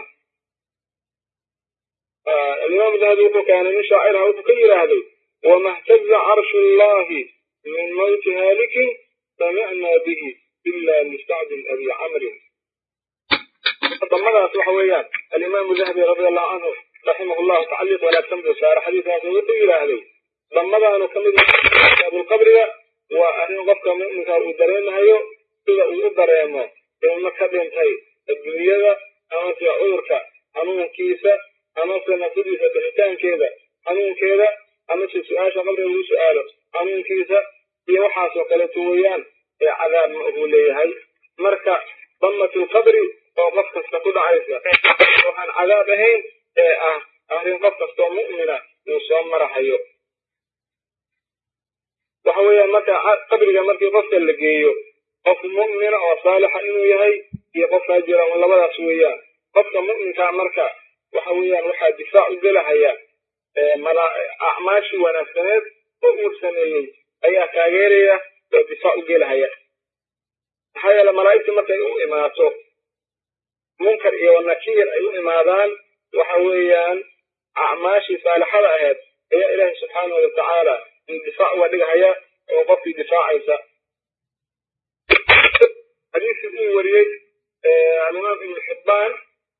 alimaam dahabi wuxuu keenay nin shaacirha wuxuu ka yidhaahday wama htaza carshu llahi min mawti haalikin samicna bihi ila listacdin abi camrin damadaas waxa weeyaan alimaamu dahabi radi allahu canhu raximah llahu tacliiq wanaagsan buu saara xadiiskaas wuxuu yidhaahday damadaanu ka mid abulqabriga waa arrin qofka mu'minka uu dareemahayo sida uu u dareemo ilmo ka dhintay adduunyada amase cudurka xanuunkiisa amase nafsadiisa bixitaankeeda xanuunkeeda amase su-aasha qabriga lagu su-aalo xanuunkiisa iyo waxaasoo kaleeto weeyaan ee cadaab ma uu leeyahay marka damatulqabri oo qof kasta ku dhacaysa waxaan cadaab ahayn ee ah arrin qof kastoo mu'mina uu soo marahayo waxa weeyaan marka qabriga markii qofka la geeyo qof mu'mina oo saalixa inuu yahay iyo qof faajira un labadaas weeyaan qofka mu'minkaa marka waxa weeyaan waxaa difaac u gelahaya acmaashii wanaagsaneed oo uu sameeyey ayaa taageeraya oo difaac u gelahaya maxaa yeele malaa'igtii markay u imaato munkar iyo nakiir ay u imaadaan waxa weeyaan acmaashii saalixada ahayd ayaa ilaahay subxaanahu watacaala in difaac uga dhigahaya oo qofkii difaacaysa xadiiskii uu wariyey alimaam ibnu xibbaan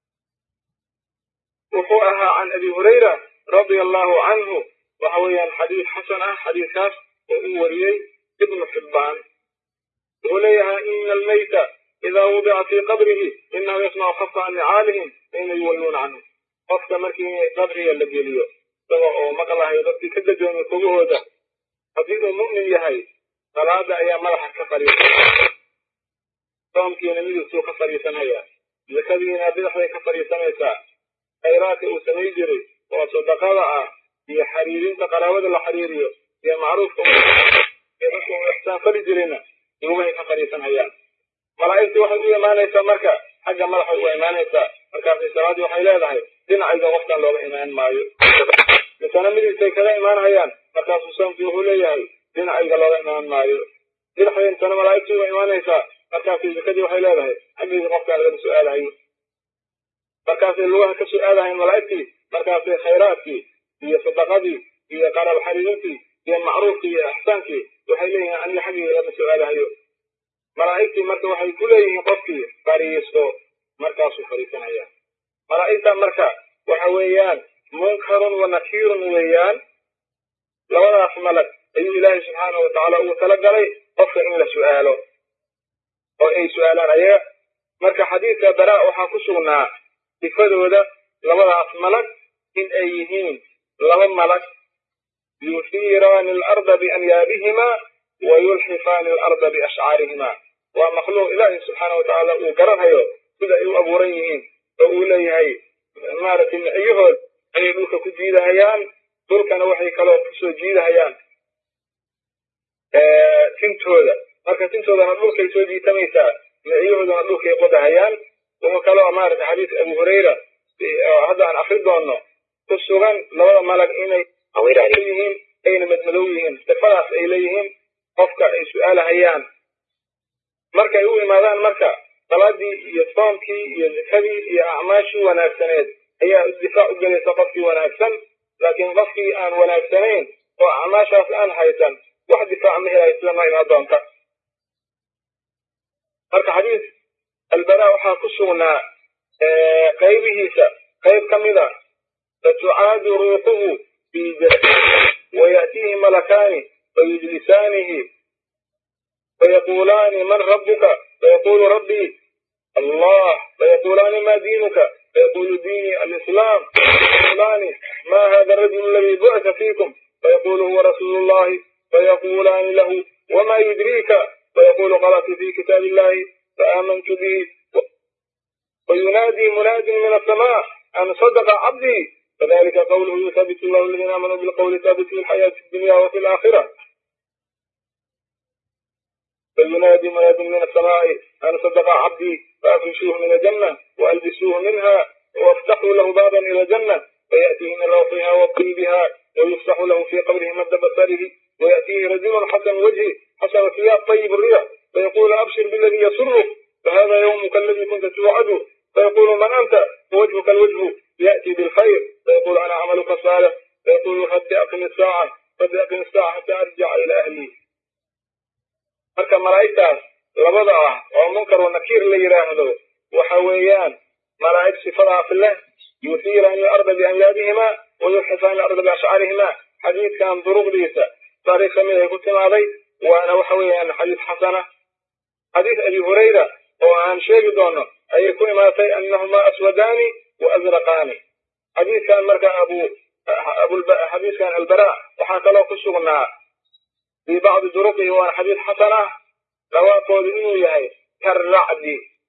wuxuu ahaa can abi hurayra radia allahu canhu waxa weeyaan xadiis xasan ah xadiiskaas oo uu wariyey ibnu xibbaan wuxuu leeyahay ina almayta idaa wudica fii qabrihi inahu yasmacu khafka nicaalihim xiina yuwalluuna canhu qofka markii qabriga la geliyo isaga oo maqlahayo dadkii ka gadoomay kogahooda haddii uu mu'min yahay salaada ayaa madaxa ka fadhiisanaya soomkiina midigtuu ka fadhiisanaya zakadiina bidixday ka fadhiisanaysaa khayraadka uu samay jiray oo sadaqada ah iyo xariirinta qaraabada la xiriiriyo iyo macruufka dadka uu ixsaan fali jirayna lugahay ka fadhiisanayaan malaa'igtii waxay u imaanaysaa marka xagga madaxay u imaanaysaa markaasay salaaddii waxay leedahay dhinacayga qofkan looga imaan maayo misana midigtay kaga imaanhayaan markaasuu soomkii wuxuu leeyahay dhinacayga looga imaan maayo bidixday misana malaa'igtii uga imaanaysaa markaasay zakadii waxay leedahay xaggayga qofkaan lagama su-aalahayo markaasay lugaha ka su-aalahayn malaa'igtii markaasay khayraadkii iyo sadaqadii iyo qaraab xariirintii iyo macruufkii iyo ixsaankii waxay leeyihiin aniga xaggayga lama su-aalahayo malaa'igtii marka waxay ku leeyihiin qofkii fadhiisto markaasuu fadhiisanaya malaa'igta marka waxa weeyaan munkarun wa nakiirun weeyaan labadaas malag ayuu ilaahay subxaanahu watacaala ugu talagalay qofka in la su-aalo oo ay su-aalaan ayaga marka xadiidka baraa waxaa ku sugnaa sifadooda labadaas malag in ay yihiin laba malag yusiiraani alarda bianyaabihima wa yulxifaani alarda biashcaarihima waa makhluuq ilaahi subxaana watacaala uu garanhayo sida ay u abuuran yihiin oo uu leeyahay maaragtay miciyahood ayay dhulka ku jiidahayaan dhulkana waxay kaloo kusoo jiidahayaan tintooda marka tintoodana dhulkay soo jiitamaysaa miciyahoodana dhulkay qodahayaan wuxuu kaloo maaragtay xadiis abu hurayra hadda aan akri doonno ku sugan labada malag inay yihiin ayna madmadow yihiin sifadaas ay leeyihiin qofka ay su-aalahayaan markay u imaadaan marka salaadii iyo soomkii iyo zakadii iyo acmaashii wanaagsaneed ayaa difaac u gelaysa qofkii wanaagsan laakiin qofkii aan wanaagsanayn oo acmaashaas aan haysan wax difaac ma helayo sida noo imaan doonta marka xadiis albara waxaa ku sugnaa qaybihiisa qayb ka mida fatucaadu ruuxuhu fi waya'tiihi malakaani fayujlisaanihi fayaqulaani man rabbuka fayaqulu rabbii allah fayaqulaani ma diinuka fayaqulu diinii alislaam fayaqulaani ma hada arajulu aladi bucita fiikum fayaqulu huwa rasuulu llahi fayaqulaani lahu wama yudriika fayaqulu qara'tu fi kitaabi illahi faamantu bihi وينادي مناد من السماء أن صدق عبدي فذلك قوله يثبت الله الذين آمنوا بالقول الثابت في الحياة الدنيا وفي الآخرة فينادي مناد من السماء أن صدق عبدي فأفرشوه من الجنة وألبسوه منها وافتحوا له بابا إلى الجنة فيأتيه من روحها وطيبها ويفتح له في قبره مد بصره ويأتيه رجل حسن وجهه حسن ثياب طيب الريح فيقول أبشر بالذي يسرك فهذا يومك الذي كنت توعد فيقول من أنت وجهك الوجه يأتي بالخير فيقول أنا عملك الصالح فيقول رب أقم الساعة رب أقم الساعة حتى أرجع إلى أهلي marka malaa'igtaas labada ah oo munkar wa nakiir la yidhaahdo waxa weeyaan malaa'ig sifadaas leh yusiirani ilarda biamyaadihima wa yuxifani ilarda biashcarihima xadiidkan duruqdiisa taariikh kamid ay ku timaaday waana waxa weeyaan xadiis xasana xadiis abi hurayra oo aan sheegi doono ayay ku imaatay anahuma aswadaani wa azraqaani xadiiskan marka abu xadiiskan albara waxaa kaloo ku sugnaa في بعض طرقه وانا حديث حسنة لواقود إنه يهي كالرعد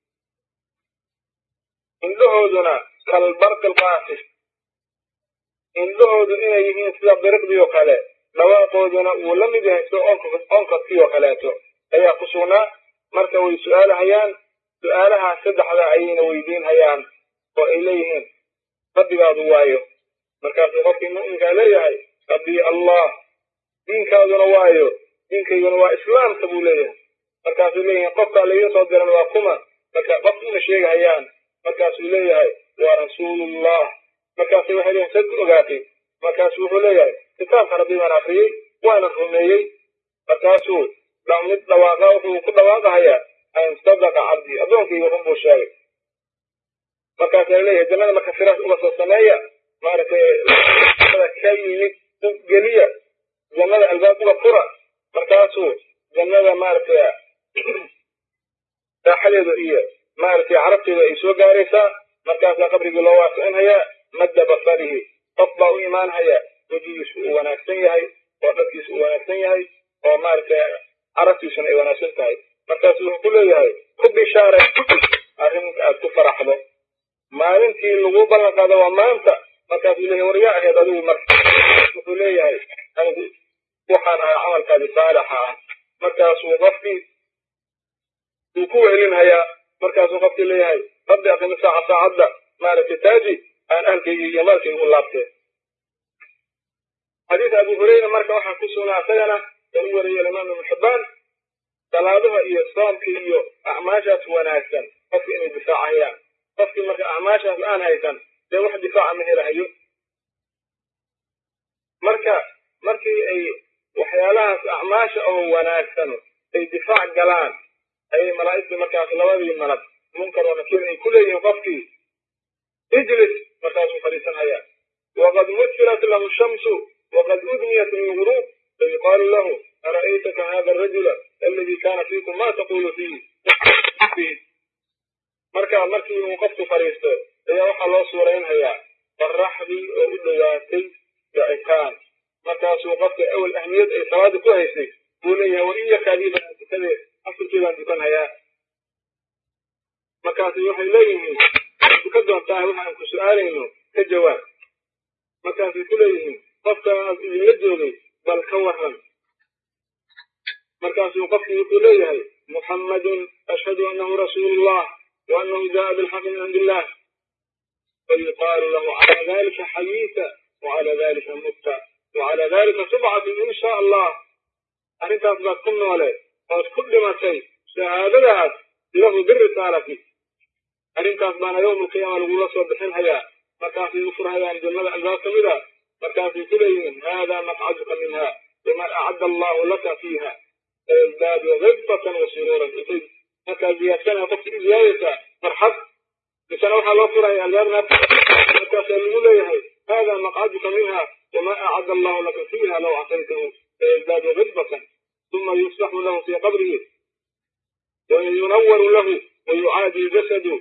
إن لهودنا كالبرق القاسف إن لهود إنه يهين سلا برق ديو كالي لواقودنا ولم يهي سلا أنقذ فيه كالاته أي قصونا مركوي سؤال هيان سؤالها سدح عين ويدين هيان وإليهم ربي بعض وايو مركز غفي مؤمن قال لي ربي الله diinkaaduna waayo diinkayguna waa islaamka buu leeyahay markaasuu leeyahay qofkaa laga soo diran waa kuma marka qofkuna sheegahayaan markaasuu leeyahay waa rasuulullah markaasu waxay leeyihin sad ku ogaatay markaasu wuxuu leeyahay kitaabka rabbi baan akriyey waana rumeeyey markaasuu mid dhawaaqa wuxuu ku dhawaaqahayaa an sadaqa cabdii addoonkayga run buu sheegay markaasaa leeyahay jannada marka firaas uga soo sameeya maaragtay ka yimid geliya jannada albaab uga fura markaasuu jannada maaragtay saaxadeeda iyo maaragtay carabteeda ay soo gaaraysaa markaasaa qabrigii loo waasicinhayaa madda basarihi qof baa u imaanhaya wejigiisu uu wanaagsan yahay oo dharkiisu uu wanaagsan yahay oo maaragtay carabtiisuna ay wanaagsan tahay markaasuu wuxuu ku leeyahay ku bishaaray arrinka aad ku faraxdo maalintii lagu ballan qaado waa maanta markaasuu leeyahay war yaa ahayd adigu marka wuxuu leeyahay anigu waxaan ahay camalkaadi saalixa ah markaasuu qofkii uu ku wehelinhayaa markaasuu qofkii leeyahay rabbi aqimi saaca saacadda maaragtay taaji aan ahalkaygi iyo maalkayga u laabteen xadiis abu hureyra marka waxaa ku sugnaa isagana ee u wariyay alimaam ibnu xibbaan salaadaha iyo soomka iyo acmaashaas wanaagsan qofki inay difaacayaan qofkii marka acmaashaas aan haysan dee wax difaaca ma helahayo marka markii ay waxyaalahaas acmaasha oo wanaagsan ay difaac galaan ayay malaa'igtii markaas labadii malag munkar oo nakiir ay ku leeyihiin qofkii ijlis markaasuu fadhiisanhayaa waqad mutfilat lahu shamsu waqad udniyat lguruub fayuqaalu lahu ara'aytaka hada arajula aladi kana fiikum ma taqulu fiih marka markii uu qofku fadhiisto ayaa waxaa loo suuraynhayaa qoraxdii oo u dhowaatay dacitaan markaasuu qofka awel ahmiyad ay salaada ku haysay buu leeyahay war iya kaadiibaan tukadee asalkii baan tukanhayaa markaasu waxay leeyihiin tuka doontaa waxaan ku su'aalayno ka jawaab markaasay ku leeyihiin qofkaas idinla joogay bal ka waran markaasuu qofkii wuxuu leeyahay muxammadun ashhadu annahu rasuulullah wa annahu jaa bilxaqi min cindi illah fayuqaalu lahu cala dalika xayiita wacala dalika mutta وعلى ذلك تبعث إن شاء الله أرنتاس بات كل نولي قد كل ما شيء شهادة له بالرسالة أرنتاس بانا يوم القيامة لقول الله بحين هيا مكان في يفر هيا عند الملأ الباس مدى مكان في كلهم هذا مقعدك منها وما أعد الله لك فيها فيزداد غبطة وسرورا مكان زيادتنا قفت زيادة مرحب لسنة وحا الله فرها الباب مكان سيقول هذا مقعدك منها وما أعد الله لك فيها لو عصيته فيزداد غضبة ثم يصلح له في قبره وينور له ويعادي جسده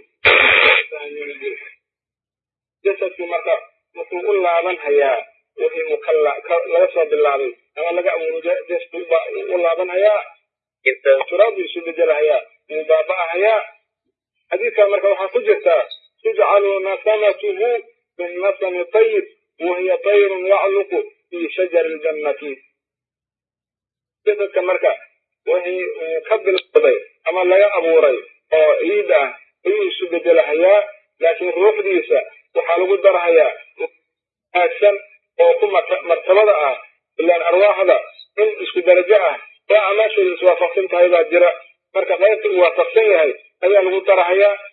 جسد مرة مطلوب الله من هيا وهي مكلا لا يصاب بالله أما لقى جسد الله من هيا تراب يسود جلها مبابا هيا حديث مرة وحا كجتا تجعل نسمته من نسم طيب وهي طير يعلق في شجر الجنة جسدك مركا وهي كبل الصبي أما لا أبوري أو إيدا إيه سبب لهيا لكن روح ديسا وحالو قدر هيا أكسن أو كم مرتبة إلا أن أرواح هذا إن اسكو درجة فأماشي سوافقسن تهيبا جرا مركا غيرت وافقسن هاي هيا لغو ترى هيا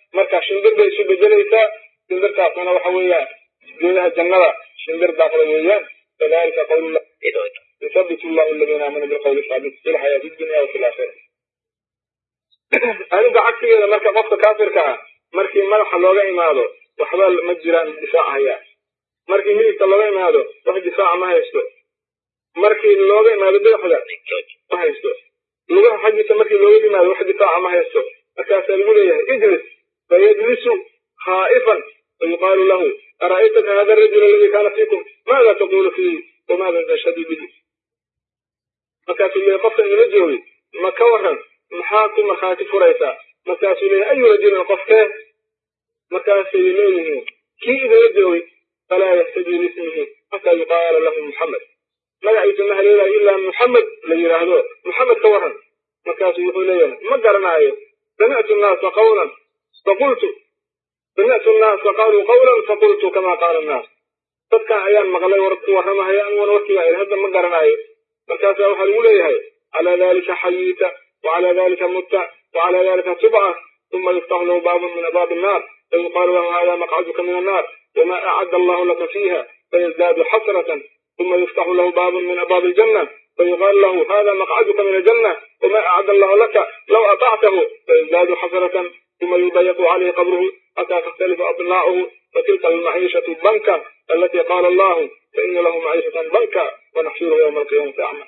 marka shimbir bay isu bedelaysaa shimbirtaasna waxa weeyaan geedaha jannada shimbir daaqda weeyaan kadalika qawlullah yuthabitu llahu aladiina aamanuu bilqawli saabit fi lxayaati dunya wafi laakhira arrinta cagsigeeda marka qofka kaafirka ah markii madaxa looga imaado waxba ma jiraan difaac hayaa markii hilibka looga imaado wax difaaca ma haysto markii looga imaado badaxda ma haysto lugaha xaggiisa markii looga yimaado wax difaaca ma haysto markaasaa lagu leeyahay ijlis fayajlisu khaa'ifan fayuqaalu lahu ara'aytaka hada arajul aladi kaana fiikum maada taqulu fiihi wamaada tashhadu bihi markaasuu leeyahy qofka inala joogay ma ka waran maxaa ku markhaati furaysaa markaasuu leeyahy ayu rajulin qofkee markaasay leeyihiin kii idinla joogay falaa yahtadii lismihi xataa yuqaala lahu muxamed magaciisa ma haleelayo ilaa muxamed la yidhaahdo muxamed ka waran markaasuu wuxuu leeyahay ma garanaayo samictu nnaasa qawlan faqultu samictu nnaasa qaaluu qawlan faqultu kama qaala annaas dadkan ayaan maqlay war ku warramahaya aniguna warkiibaa idhi hadda ma garanaayo markaasaa waxaa lagu leeyahay calaa dalika xayiita wacalaa dalika mutta wacalaa dalika tubca ثم يفتح له باب من أبواب النار فيقال له هذا مقعدك من النار وما أعد الله لك فيها فيزداد حسرة ثم يفتح له باب من أبواب الجنة فيقال له هذا مقعدك من الجنة وما أعد الله لك لو أطعته فيزداد حسرة ثم يضيق عليه قبره حتى تختلف أضلاعه فتلك المعيشة الضنكة التي قال الله فإن له معيشة ضنكة ونحشره يوم القيامة أعمى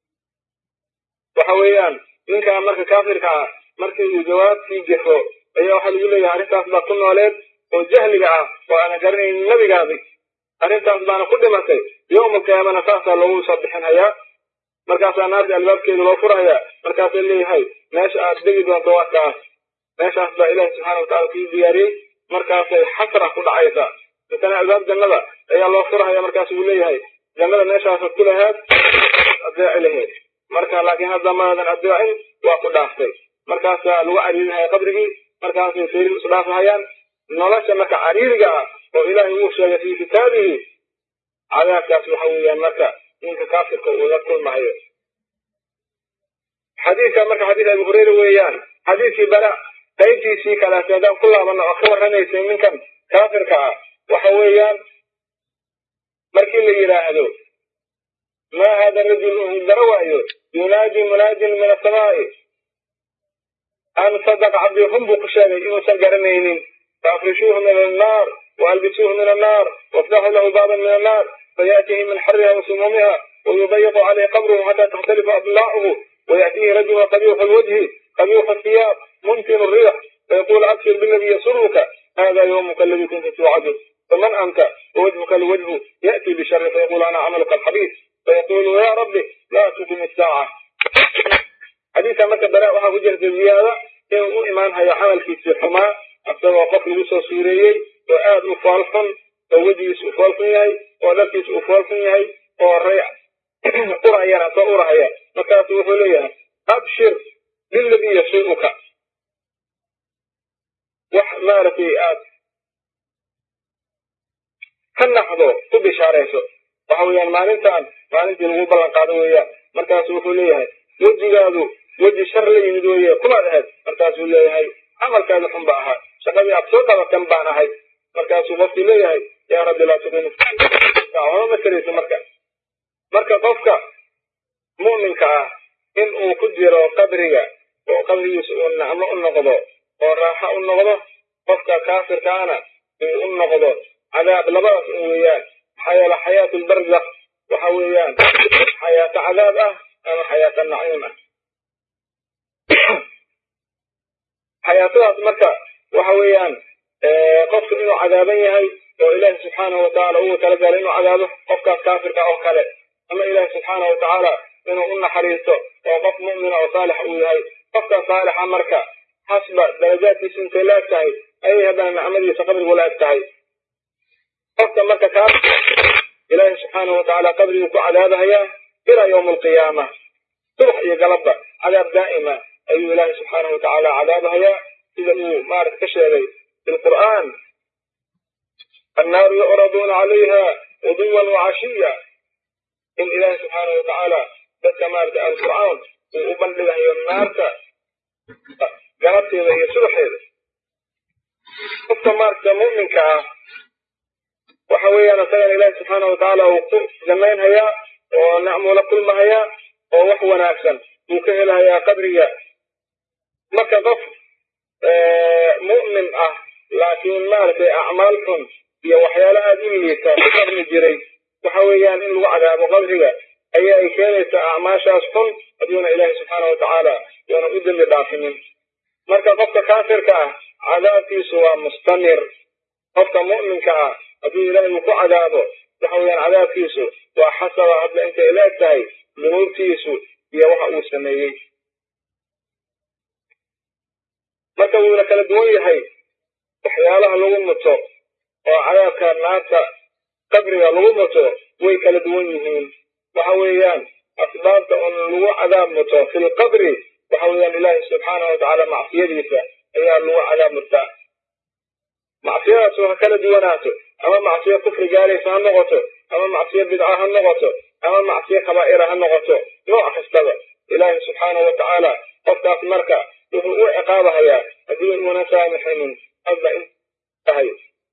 وحويان منك أمرك كافر كعا markii uu jawaabtii jexo ayaa waxaa lagu leeyahay arrintaas baa ku nooleed oo jahliga ah oo aana garanaynin nabigaadi arrintaas baana ku dhimatay yowma qiyaamana saasaa loogu soo bixinhayaa markaasaa naarta albaabkeeda loo furahayaa markaasaa leeyahay meesha aad degi doonto waa kaas meeshaas baa ilaahi subxaana watacala kuu diyaariyey markaasay xasra ku dhacaysaa intana albaab jannada ayaa loo furahaya markaas uu leeyahay jannada meeshaasaad ku lahaad adeeci laheed marka laakiin hadda maadan adeecin waa ku dhaaftay markaasaa lagu cariirinaya qabrigii markaasay sayrin isu dhaafahayaan nolosha marka cariiriga ah oo ilaahay uu sheegay fii kitaabihi cadaabkaas waxa weeyaan marka ninka kaafirka uu la kulmayo xadiidka marka xadiis abi hureyra weeyaan xadiiskii bara qaybtiisii kaleeto haddaan ku laabano oo ka warramaysay ninkan kaafirka ah waxa weeyaan markii la yidhaahdo ma hada rajul uu dara waayo yunaadi munaadin min asamaa'i an sadaqa cabdii run buu ku sheegay inuusan garanaynin faafrishuuhu min annaar waalbisuuhu min annaar waftaxuu lahu baaban min annaar fayaatihi min xariha wasumuumiha wayudayiqu calayhi qabruhu xataa takhtalifa adlaacuhu ويأتيه رجل قبيح الوجه قبيح الثياب منتن الريح فيقول أبشر بالذي يسرك هذا يومك الذي كنت توعده فمن أنت ووجهك الوجه يأتي بشر فيقول أنا عملك الحبيب فيقول يا ربي لا تقم الساعة حديث متى بلاء وها وجهة الزيادة إن إيمان هي عمل في السحما أبدأ وقف لوسى سوريي وآد أفالفن ووجهيس أفالفن يهي ودركيس أفالفن يهي وريع أرعينا فأرعيا markaasu wuxuu leeyahay abshir liladii yasuu'uka wax maaragtay aad ka naxdo ku bishaarayso waxa weeyaan maalintan maalintii lagu ballan qaado weeyaan markaasu wuxuu leeyahay wejigaadu weji shar la yimid weeye kumaad ahayd markaasuu leeyahay camalkaadu xun ba ahaa shaqadii aad soo dhabakan baan ahay markaasuu qofkii leeyahay yaa rabbi laa tuqim waxba ma karayso marka marka qofka mu'minka ah in uu ku jiro qabriga oo qabrigiisa uu nacmo u noqdo oo raaxo u noqdo qofka kaafirkaana uu u noqdo cadaab labadaas un weeyaan maxaa yeele xayaatu lbarzakh waxa weeyaan xayaato cadaab ah ama xayaato naciim ah xayaatadaas marka waxa weeyaan qofku inuu cadaaban yahay oo ilaahi subxaanahu watacaala ugu talagalay inuu cadaabo qofkaas kaafirka oo kale ama ilaahi subxaanahu watacaala inuu u naxariisto oo qof mu'mina oo saalix uu yahay qofka saalixa marka xasba darajaadkiisu intay la eg tahay ayay haddana nicmadiisa qabrigu la eg tahay qofka marka kaa ilaahi subxaanahu watacaala qabriguu ku cadaabahayaa ilaa yowma alqiyaama subax iyo galabba cadaab daa'ima ayuu ilaahi subxaanahu watacaala cadaabahayaa sida uu maarata ka sheegay fi lqur'aan annaaru yucraduuna calayha guduwan wacashiya in ilaahi subxaanahu watacaala dadka maarata ahlu fircawn uu u bandhigayo naarta galabteeda iyo subaxeeda qofka maaragta mu'minka ah waxa weeyaan isagana ilaahi subxaana watacaala uu ku damaynhayaa oo nacmuu la kulmahayaa oo wax wanaagsan uu ka helahayaa qabriga marka qof mu'min ah laakiin maaragtay acmaal xun iyo waxyaalo aada u liita ku qarni jiray waxa weeyaan in lagu cadaabo qabriga ayaa ay keenaysaa acmaashaas xun hadduuna ilaahi subxaana watacaala yuuna u dembi dhaafinin marka qofka kaafirka ah cadaabkiisu waa mustamir qofka mu'minka ah haddii ilaahi uu ku cadaabo waxa weeyaan cadaabkiisu waa xasaba hadda intay la eg tahay dunuubtiisu iyo waxa uu sameeyey marka wuuna kala duwan yahay waxyaalaha lagu muto oo cadaabka naarta qabriga lagu muto way kala duwan yihiin waxa weeyaan asbaabta un lagu cadaab muto fi lqabri waxa weeyaan ilaahi subxaana watacaala macsiyadiisa ayaa lagu cadaab murtaa macsiyadaas ha kala duwanaato ama macsiyo kufri gaalaysa ha noqoto ama macsiyo bidca ha noqoto ama macsiyo kabaa'ira ha noqoto nooc kastaba ilaahi subxaana watacaala qofkaas marka wuxuu u ciqaabahayaa haddii uuna saamixinin hadda in tahay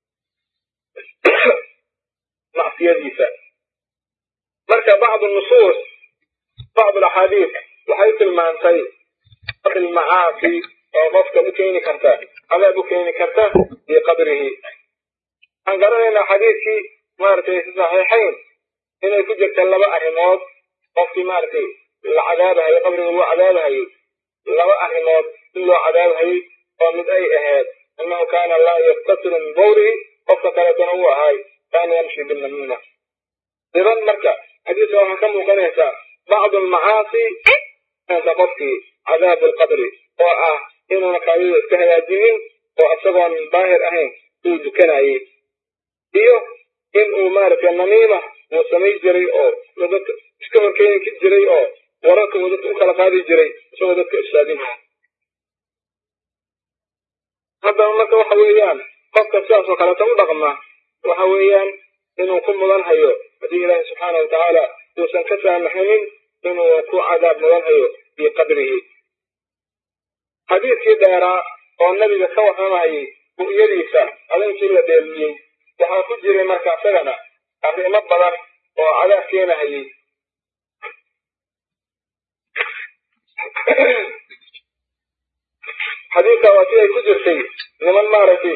macsiyadiisa marka bacdu nusuus bacdu alaxaadiis waxay tilmaantay macaasi oo qofka u keeni karta cadaab u keeni karta fii qabrihi waxaan garanaynaa xadiidkii maaragtay fi saxiixayn inay ku jirta laba arrimood qofkii maaragtay la cadaabahayo qabriga loo cadaabahayo laba arrimood in loo cadaabahayay oo mid ay ahayd annahu kaana laa yaktasilu min bawrihi qofka kaleetona uu ahaay kaana yamshi binamiima idan marka xadiiska waxaa ka muuqanaysaa bacdu almacaasi qofkii cadaabu alqabri oo ah inuuna kaadida iska hagaajinin oo isagoon daahir ahayn uu dukanayay iyo in uu maaragtay namiima uu samay jiray oo dadka iska horkeeni jiray oo wararka uu dadka u kala qaadi jiray isagoo dadka istaadinaya haddaba marka waxa weeyaan qofka sidaas oo kaleeta u dhaqma waxa weeyaan inuu ku mudan hayo haddii ilaahi subxaana watacaala uusan ka saamaxinin inuu ku cadaab mudan hayo fii qabrihi xadiidkii dheeraa oo nabiga ka warramayay ru'yadiisa habeenkii la dheelmiyey waxaa ku jiray marka isagana arrimo badan oo cadaab keenahayay xadiidka waa si ay ku jirtay niman maaragtay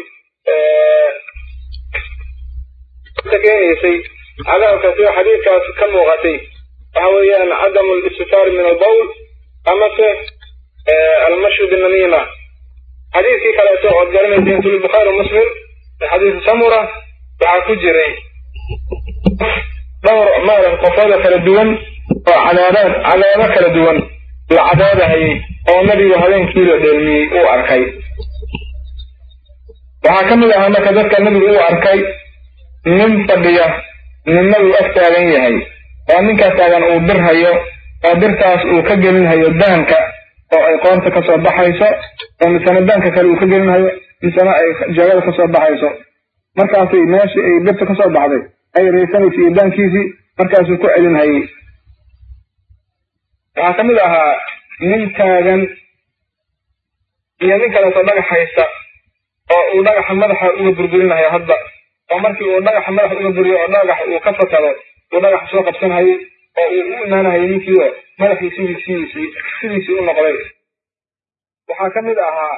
keenaysay cadaabka sida xadiidkaas ka muuqatay waxa weeyaan cadamu listitaar min albawl amase almashyu binamiima xadiidkii kaleeto ood garanayseen fi lbukhaari muslim xadiisu samura waxaa ku jiray dhowr maarag qofooda kala duwan oo cadaabaad cadaabo kala duwan la cadaabahayay oo nabigu habeenkii la dheelmiyey uu arkay waxaa ka mid ahaa marka dadka nabigu uu arkay nin fadhiya ninna uu ag taagan yahay oo ninkaa taagan uu bir hayo oo birtaas uu ka gelinhayo daanka oo ay qoonta kasoo baxayso oo misena daanka kale uu ka gelinhayo misena ay jeegada kasoo baxayso markaasay meeshii ay birta kasoo baxday ay raysanaysa iyo daankiisii markaasuu ku celinhayay waxaa ka mid ahaa nin taagan iyo nin kaleeto dhagax haysta oo uu dhagaxa madaxa uga burburinayo hadda oo markii uu dhagaxa madaxa uga buriyo oo dhagax uu ka fakado uu dhagaxa soo qabsanhayay oo uu u imaanahayay ninkiio madaxii sidii sidiisii sidiisii u noqday waxaa ka mid ahaa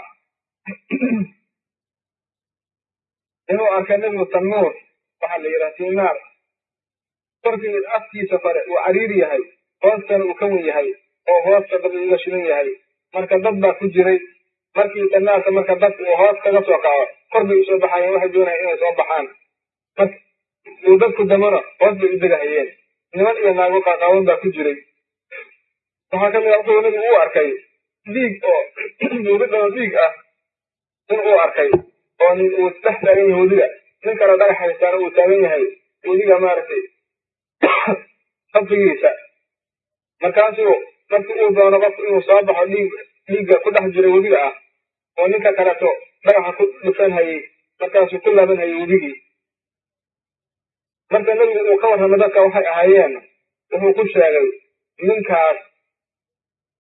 inuu arkay nebigu tannuur waxaa la yidhaha siinaar korkii afkiisa kore uu cariiri yahay hoostana uu ka wen yahay oo hoosta dad uga shidan yahay marka dad baa ku jiray markii tanaarka marka dadka uu hoos kaga soo kaco kor bay usoo baxayeen waxay doonayeen inay soo baxaan uu dadku damona hoos bay u degahayeen niman iyo naago qaaqaawan baa ku jiray waxaa ka mid ah wuxuu nabigu u arkay dhiig oo duuridao dhiig ah in uu arkay oo nin uu dhex taagan yahay wadiga nin kale dhagax haystaana uu taagan yahay wadiga maaragtay qabfigiisa markaasuu markii uu doono qofku inuu soo baxo dhiig dhiigga ku dhex jira wediga ah oo ninka kaleto dhagaxa ku dhufan hayay markaasuu ku laaban hayay wedigii marka nebigu uu ka warramay dadka waxay ahaayeen wuxuu ku sheegay ninkaas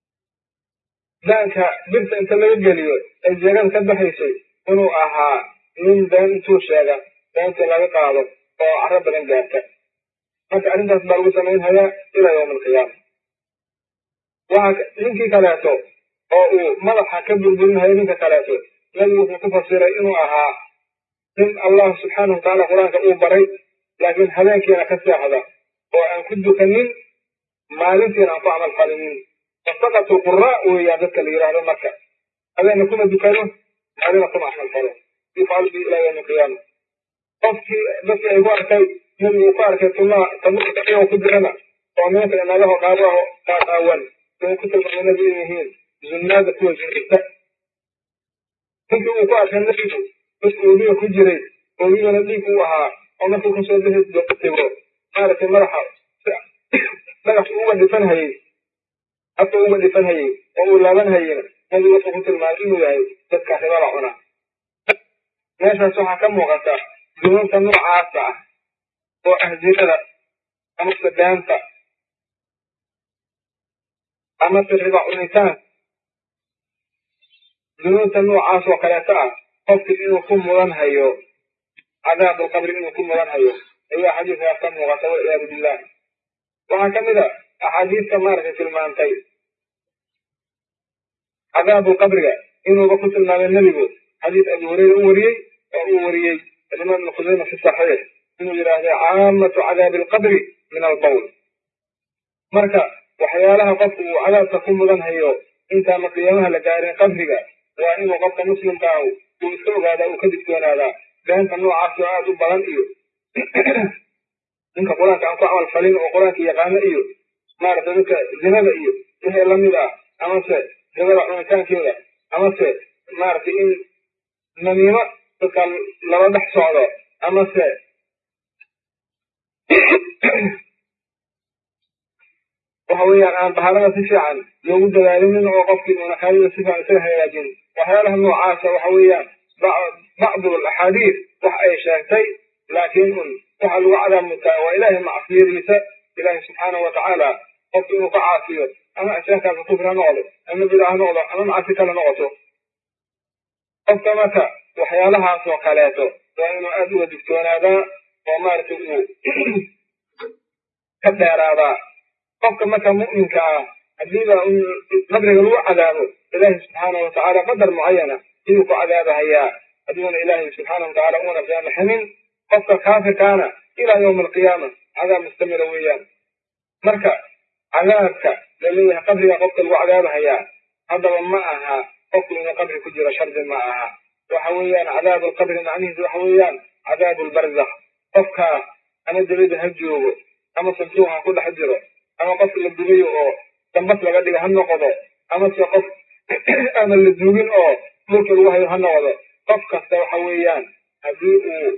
daanka birta inta laga geliyo ee jeegada ka baxaysay inuu ahaa nin been intuu sheega beentii laga qaado oo caro badan gaarta marka arrintaas baa lagu samaynhayaa ilaa yawma alqiyaama waxa ninkii kaleeto oo uu madaxa ka burburinhayo ninka kaleeto nabigu wuxuu ku fasiray inuu ahaa nin allah subxaanahu watacaala qur-aanka uu baray laakiin habeenkiina ka seexda oo aan ku dukanin maalintiina aan ku camal falinin fasaqatu quraa weeyaan dadka la yidhaahdo marka habeena kuma dukano maalina kuma camal falo yufcalu bi ilaa yawmi alqiyaama qofkii dadkii ay ku arkay nabigu uu ku arkay tuma tabuka iyagoo ku jirana oo nimanka inagaho dhaabaho qaaqaawan way ku tilmaamay nabi in yihiin zunnaada kuwa jirta ninkii uu ku arkay nabigu dad oogiga ku jiray oogigana dhiig uu ahaa oo markuu kasoo bixi tego maaragtay madaxa dhagax uga dhifan hayey afka uga dhifan hayey oo uu laaban hayeyna nabigu wuxuu ku tilmaamay inuu yahay dadka ribada cuna meeshaas waxaa ka muuqata dunuubta noocaasa ah oo ah zinada amase beenta amase riba cunitaan dunuubta noocaas oo kaleeto ah qofki inuu ku mudan hayo cadaabulqabri inuu ku mudan hayo ayaa xadiiskaas ka muuqata walciyaadu billah waxaa ka mid a axaadiista maaragtay tilmaantay cadaabulqabriga inuuba ku tilmaamay nebigu xadiis abi hureyra u wariyey oo uu wariyey imaam ibnu khuseyma fi saxiix inuu yidhaahday caamatu cadaabi alqabri min albawl marka waxyaalaha qofku uu cadaabka ku mudan hayo intaana qiyaamaha la gaarin qabriga waa inuu qofka muslimka ah uu iska ogaadaa uu ka digtoonaadaa beenta noocaas oo aada u badan iyo ninka qur-aanka aan ku camal falin oo qur-aanka yaqaano iyo maaragtay dadka zinada iyo wixii lamid ah amase ribada cunitaankeeda amase maaragtay in namiimo dadka lala dhex socdo amase waxa weeyaan aan baharada si fiican loogu dadaalinin oo qofkii uuna kaadida si fiican isaga hagaajin waxyaalaha noocaasa waxa weeyaan bacdu alaxaadiis wax ay sheegtay laakiin un waxa lagu cadaamutaa waa ilaahay macsiyadiisa ilaahay subxaanahu watacaala qofki inuu ka caasiyo ama ashaankaasa kufri ha noqdo ama bida ha noqdo ama macsi kale noqoto qofka marka waxyaalahaas oo kaleeto waa inuu aada uga digtoonaadaa oo maaragtay uu ka dheeraadaa qofka marka mu'minka ah haddiiba qabriga lagu cadaabo ilaahay subxaanahu watacaala qadar mucayana ayuu ku cadaabahayaa hadduuna ilaahay subxaanahu watacaala una saamaxinin qofka kaafirkaana ilaa yawma alqiyaama cadaab mustamira weeyaan marka cadaabka laleeyahay qabriga qofka lagu cadaabahayaa haddaba ma aha qofku inuu qabri ku jiro shardi ma aha waxa weeyaan cadaabu alqabri macnihiisu waxa weeyaan cadaabu lbarzakh qofka ama dabada ha joogo ama santuuq ha ku dhex jiro ama qof la dugayo oo dambas laga dhiga ha noqdo amase qof ama la dugin oo dhulka lagu hayo ha noqdo qof kasta waxa weeyaan haddii uu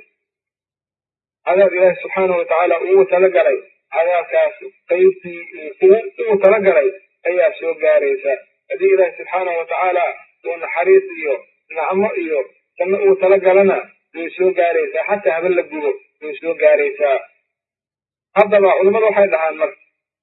cadaab ilaahi subxaanahu watacaala ugu talagalay cadaabkaas qaybtii ugu talagalay ayaa soo gaaraysa haddii ilaahi subxaanahu watacaala uu naxariis iyo nacmo iyo janno ugu talagalana way soo gaaraysaa xataa haben la gubo way soo gaaraysaa haddaba culimmadu waxay dhahaan marka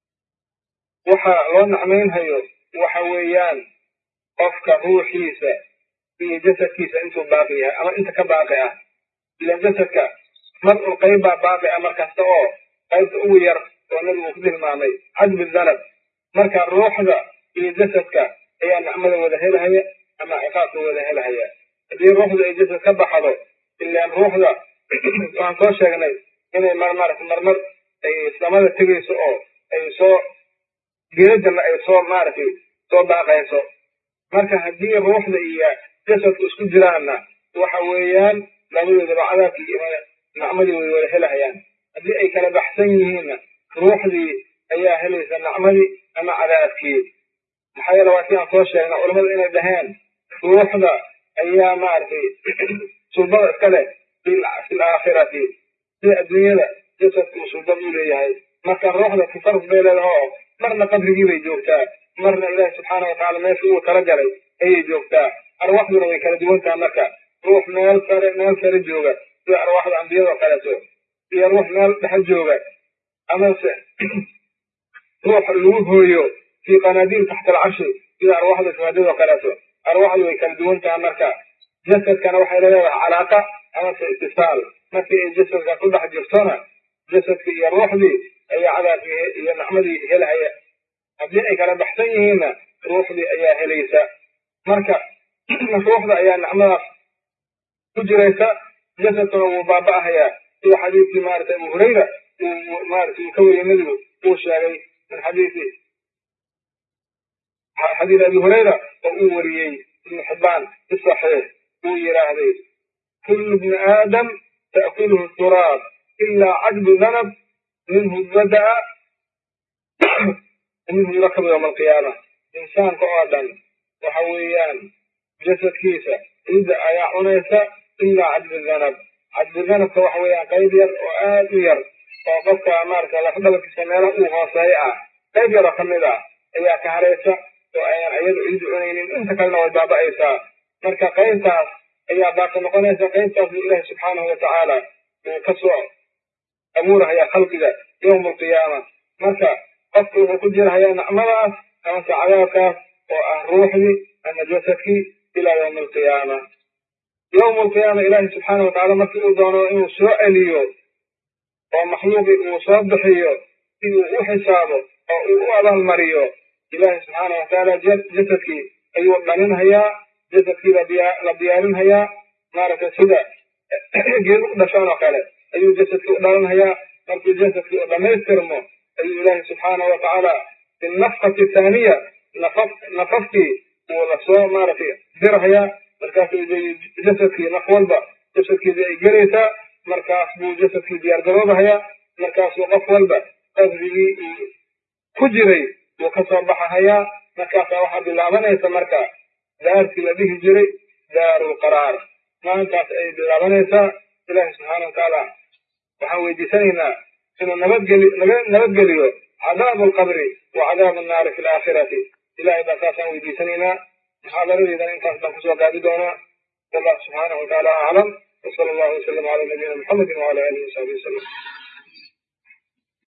waxa loo nacmaynhayo waxa weeyaan qofka ruuxiisa iyo jasadkiisa intuu baaqi yahay ama inta ka baaqi ah ilan jasadka mar un qayb baa baaqi ah markasta oo qaybta ugu yar oo nabigu ku tilmaamay cadbi danab marka ruuxda iyo jasadka ayaa nacmada wada helahaya ama ciqaabka wada helahaya haddii ruuxda ay jasad ka baxdo ilaan ruuxda waxaan soo sheegnay inay marmarata marmar ay samada tegayso oo ay soo geedadana ay soo maaragtay soo baaqayso marka haddii ruuxda iyo jasadku isku jiraanna waxa weeyaan labadoodaba cadaabkii iyo nacmadii way wada helahayaan haddii ay kala baxsan yihiinna ruuxdii ayaa helaysa nacmadii ama cadaabkii maxaa yeele waa si aan soo sheegna culamadu inay dhaheen ruuxda ayaa maaragtay sulbada iska leh fi laakhirati sida adduunyada jasadku sulbad u leeyahay marka ruuxda tafarus bay leedaha oo marna qabrigii bay joogtaa marna ilaahi subxaana watacaala meesha uu talagalay ayay joogtaa arwaxduna way kala duwan taha marka ruux meel sare meel sare jooga sida arwaaxda ambiyada oo kaleeto iyo ruux meel dhexe jooga amase ruux lagu hooyo fii qanaadiil taxta alcarshi sida arwaaxda shuhadada oo kaleeto arwaaxdu way kala duwan taha marka jasadkana waxay leedahay calaaqa amase itisaal markii ay jasadka ku dhex jirtona jasadkii iyo ruuxdii ayaa cadaabkii iyo nicmadii helhaya haddii ay kala baxsan yihiinna ruuxdii ayaa helaysa marka ruuxda ayaa nicmadaas ku jiraysa jasadkuna wuu baaba'ahayaa sida xadiidkii maarata abu hurayra uu maarata uu ka wariyey nebigu uu sheegay min xadiisi xadiid abi hurayra oo uu wariyey ibnu xibbaan fi saxiix uu yidhaahday kullu bni aadam ta'kuluhu turaab ilaa cajbu danab minhu bada'a minhu yurakabu yowma alqiyaama insaanka oo dhan waxa weeyaan jasadkiisa ciidda ayaa cunaysa ilaa cadbi danab cadbi danabka waxa weeyaan qayb yar oo aad u yar oo qofka maarata lafdhabarkiisa meelaha uu hooseeya ah qayb yaroo ka mid ah ayaa ka haraysa oo ayaan iyadu ciiddu cunaynin inta kalena way baaba'aysaa marka qaybtaas ayaa baaqi noqonaysa qaybtaas buu ilaahi subxaanahu watacaala uu ka soo abuurahayaa khalqiga yowma alqiyaama marka qofku wuxuu ku jirahayaa nicmadaas amase cadaabkaas oo ah ruuxdii ama jasadkii ilaa yowma alqiyaama yowma alqiyaama ilaahi subxaana watacaala markii uu doono inuu soo celiyo oo makhluuqii uu soo bixiyo si uu u xisaabo oo uu u abaalmariyo ilaahi subxaana watacaala jasadkii ayuu dhalinhayaa jasadkii la diyaarinhayaa maaragtay sida geed u dhashaan oo kale ayuu jasadkii u dhalinhayaa markuu jasadkii u dhammaystirmo ayuu ilaahi subxaana watacaala fi nafkati thaaniya nafafkii uu lasoo maaragtay dirhayaa markaasuu jasadkii naf walba jasadkiisa ay gelaysaa markaas buu jasadkii diyaar garoobahayaa markaasuu qof walba qasdigii uu ku jiray wuu ka soo baxahayaa markaasaa waxaa bilaabanaysa marka daartii la dhihi jiray daarulqaraar maalintaas ay bilaabanaysaa ilaahi subxaana watacaala waxaan weydiisanaynaa inuu nabadgeli nabadgeliyo cadaabu alqabri wa cadaabu annaari fi alaakhirati ilahay baa saasaan weydiisanaynaa muxaadaradeedana intaas baan kusoo gaadi doonaa wallahu subxaanahu watacaala aclam وصلى الله وسلم على نبينا محمد وعلى اله وصحبه وسلم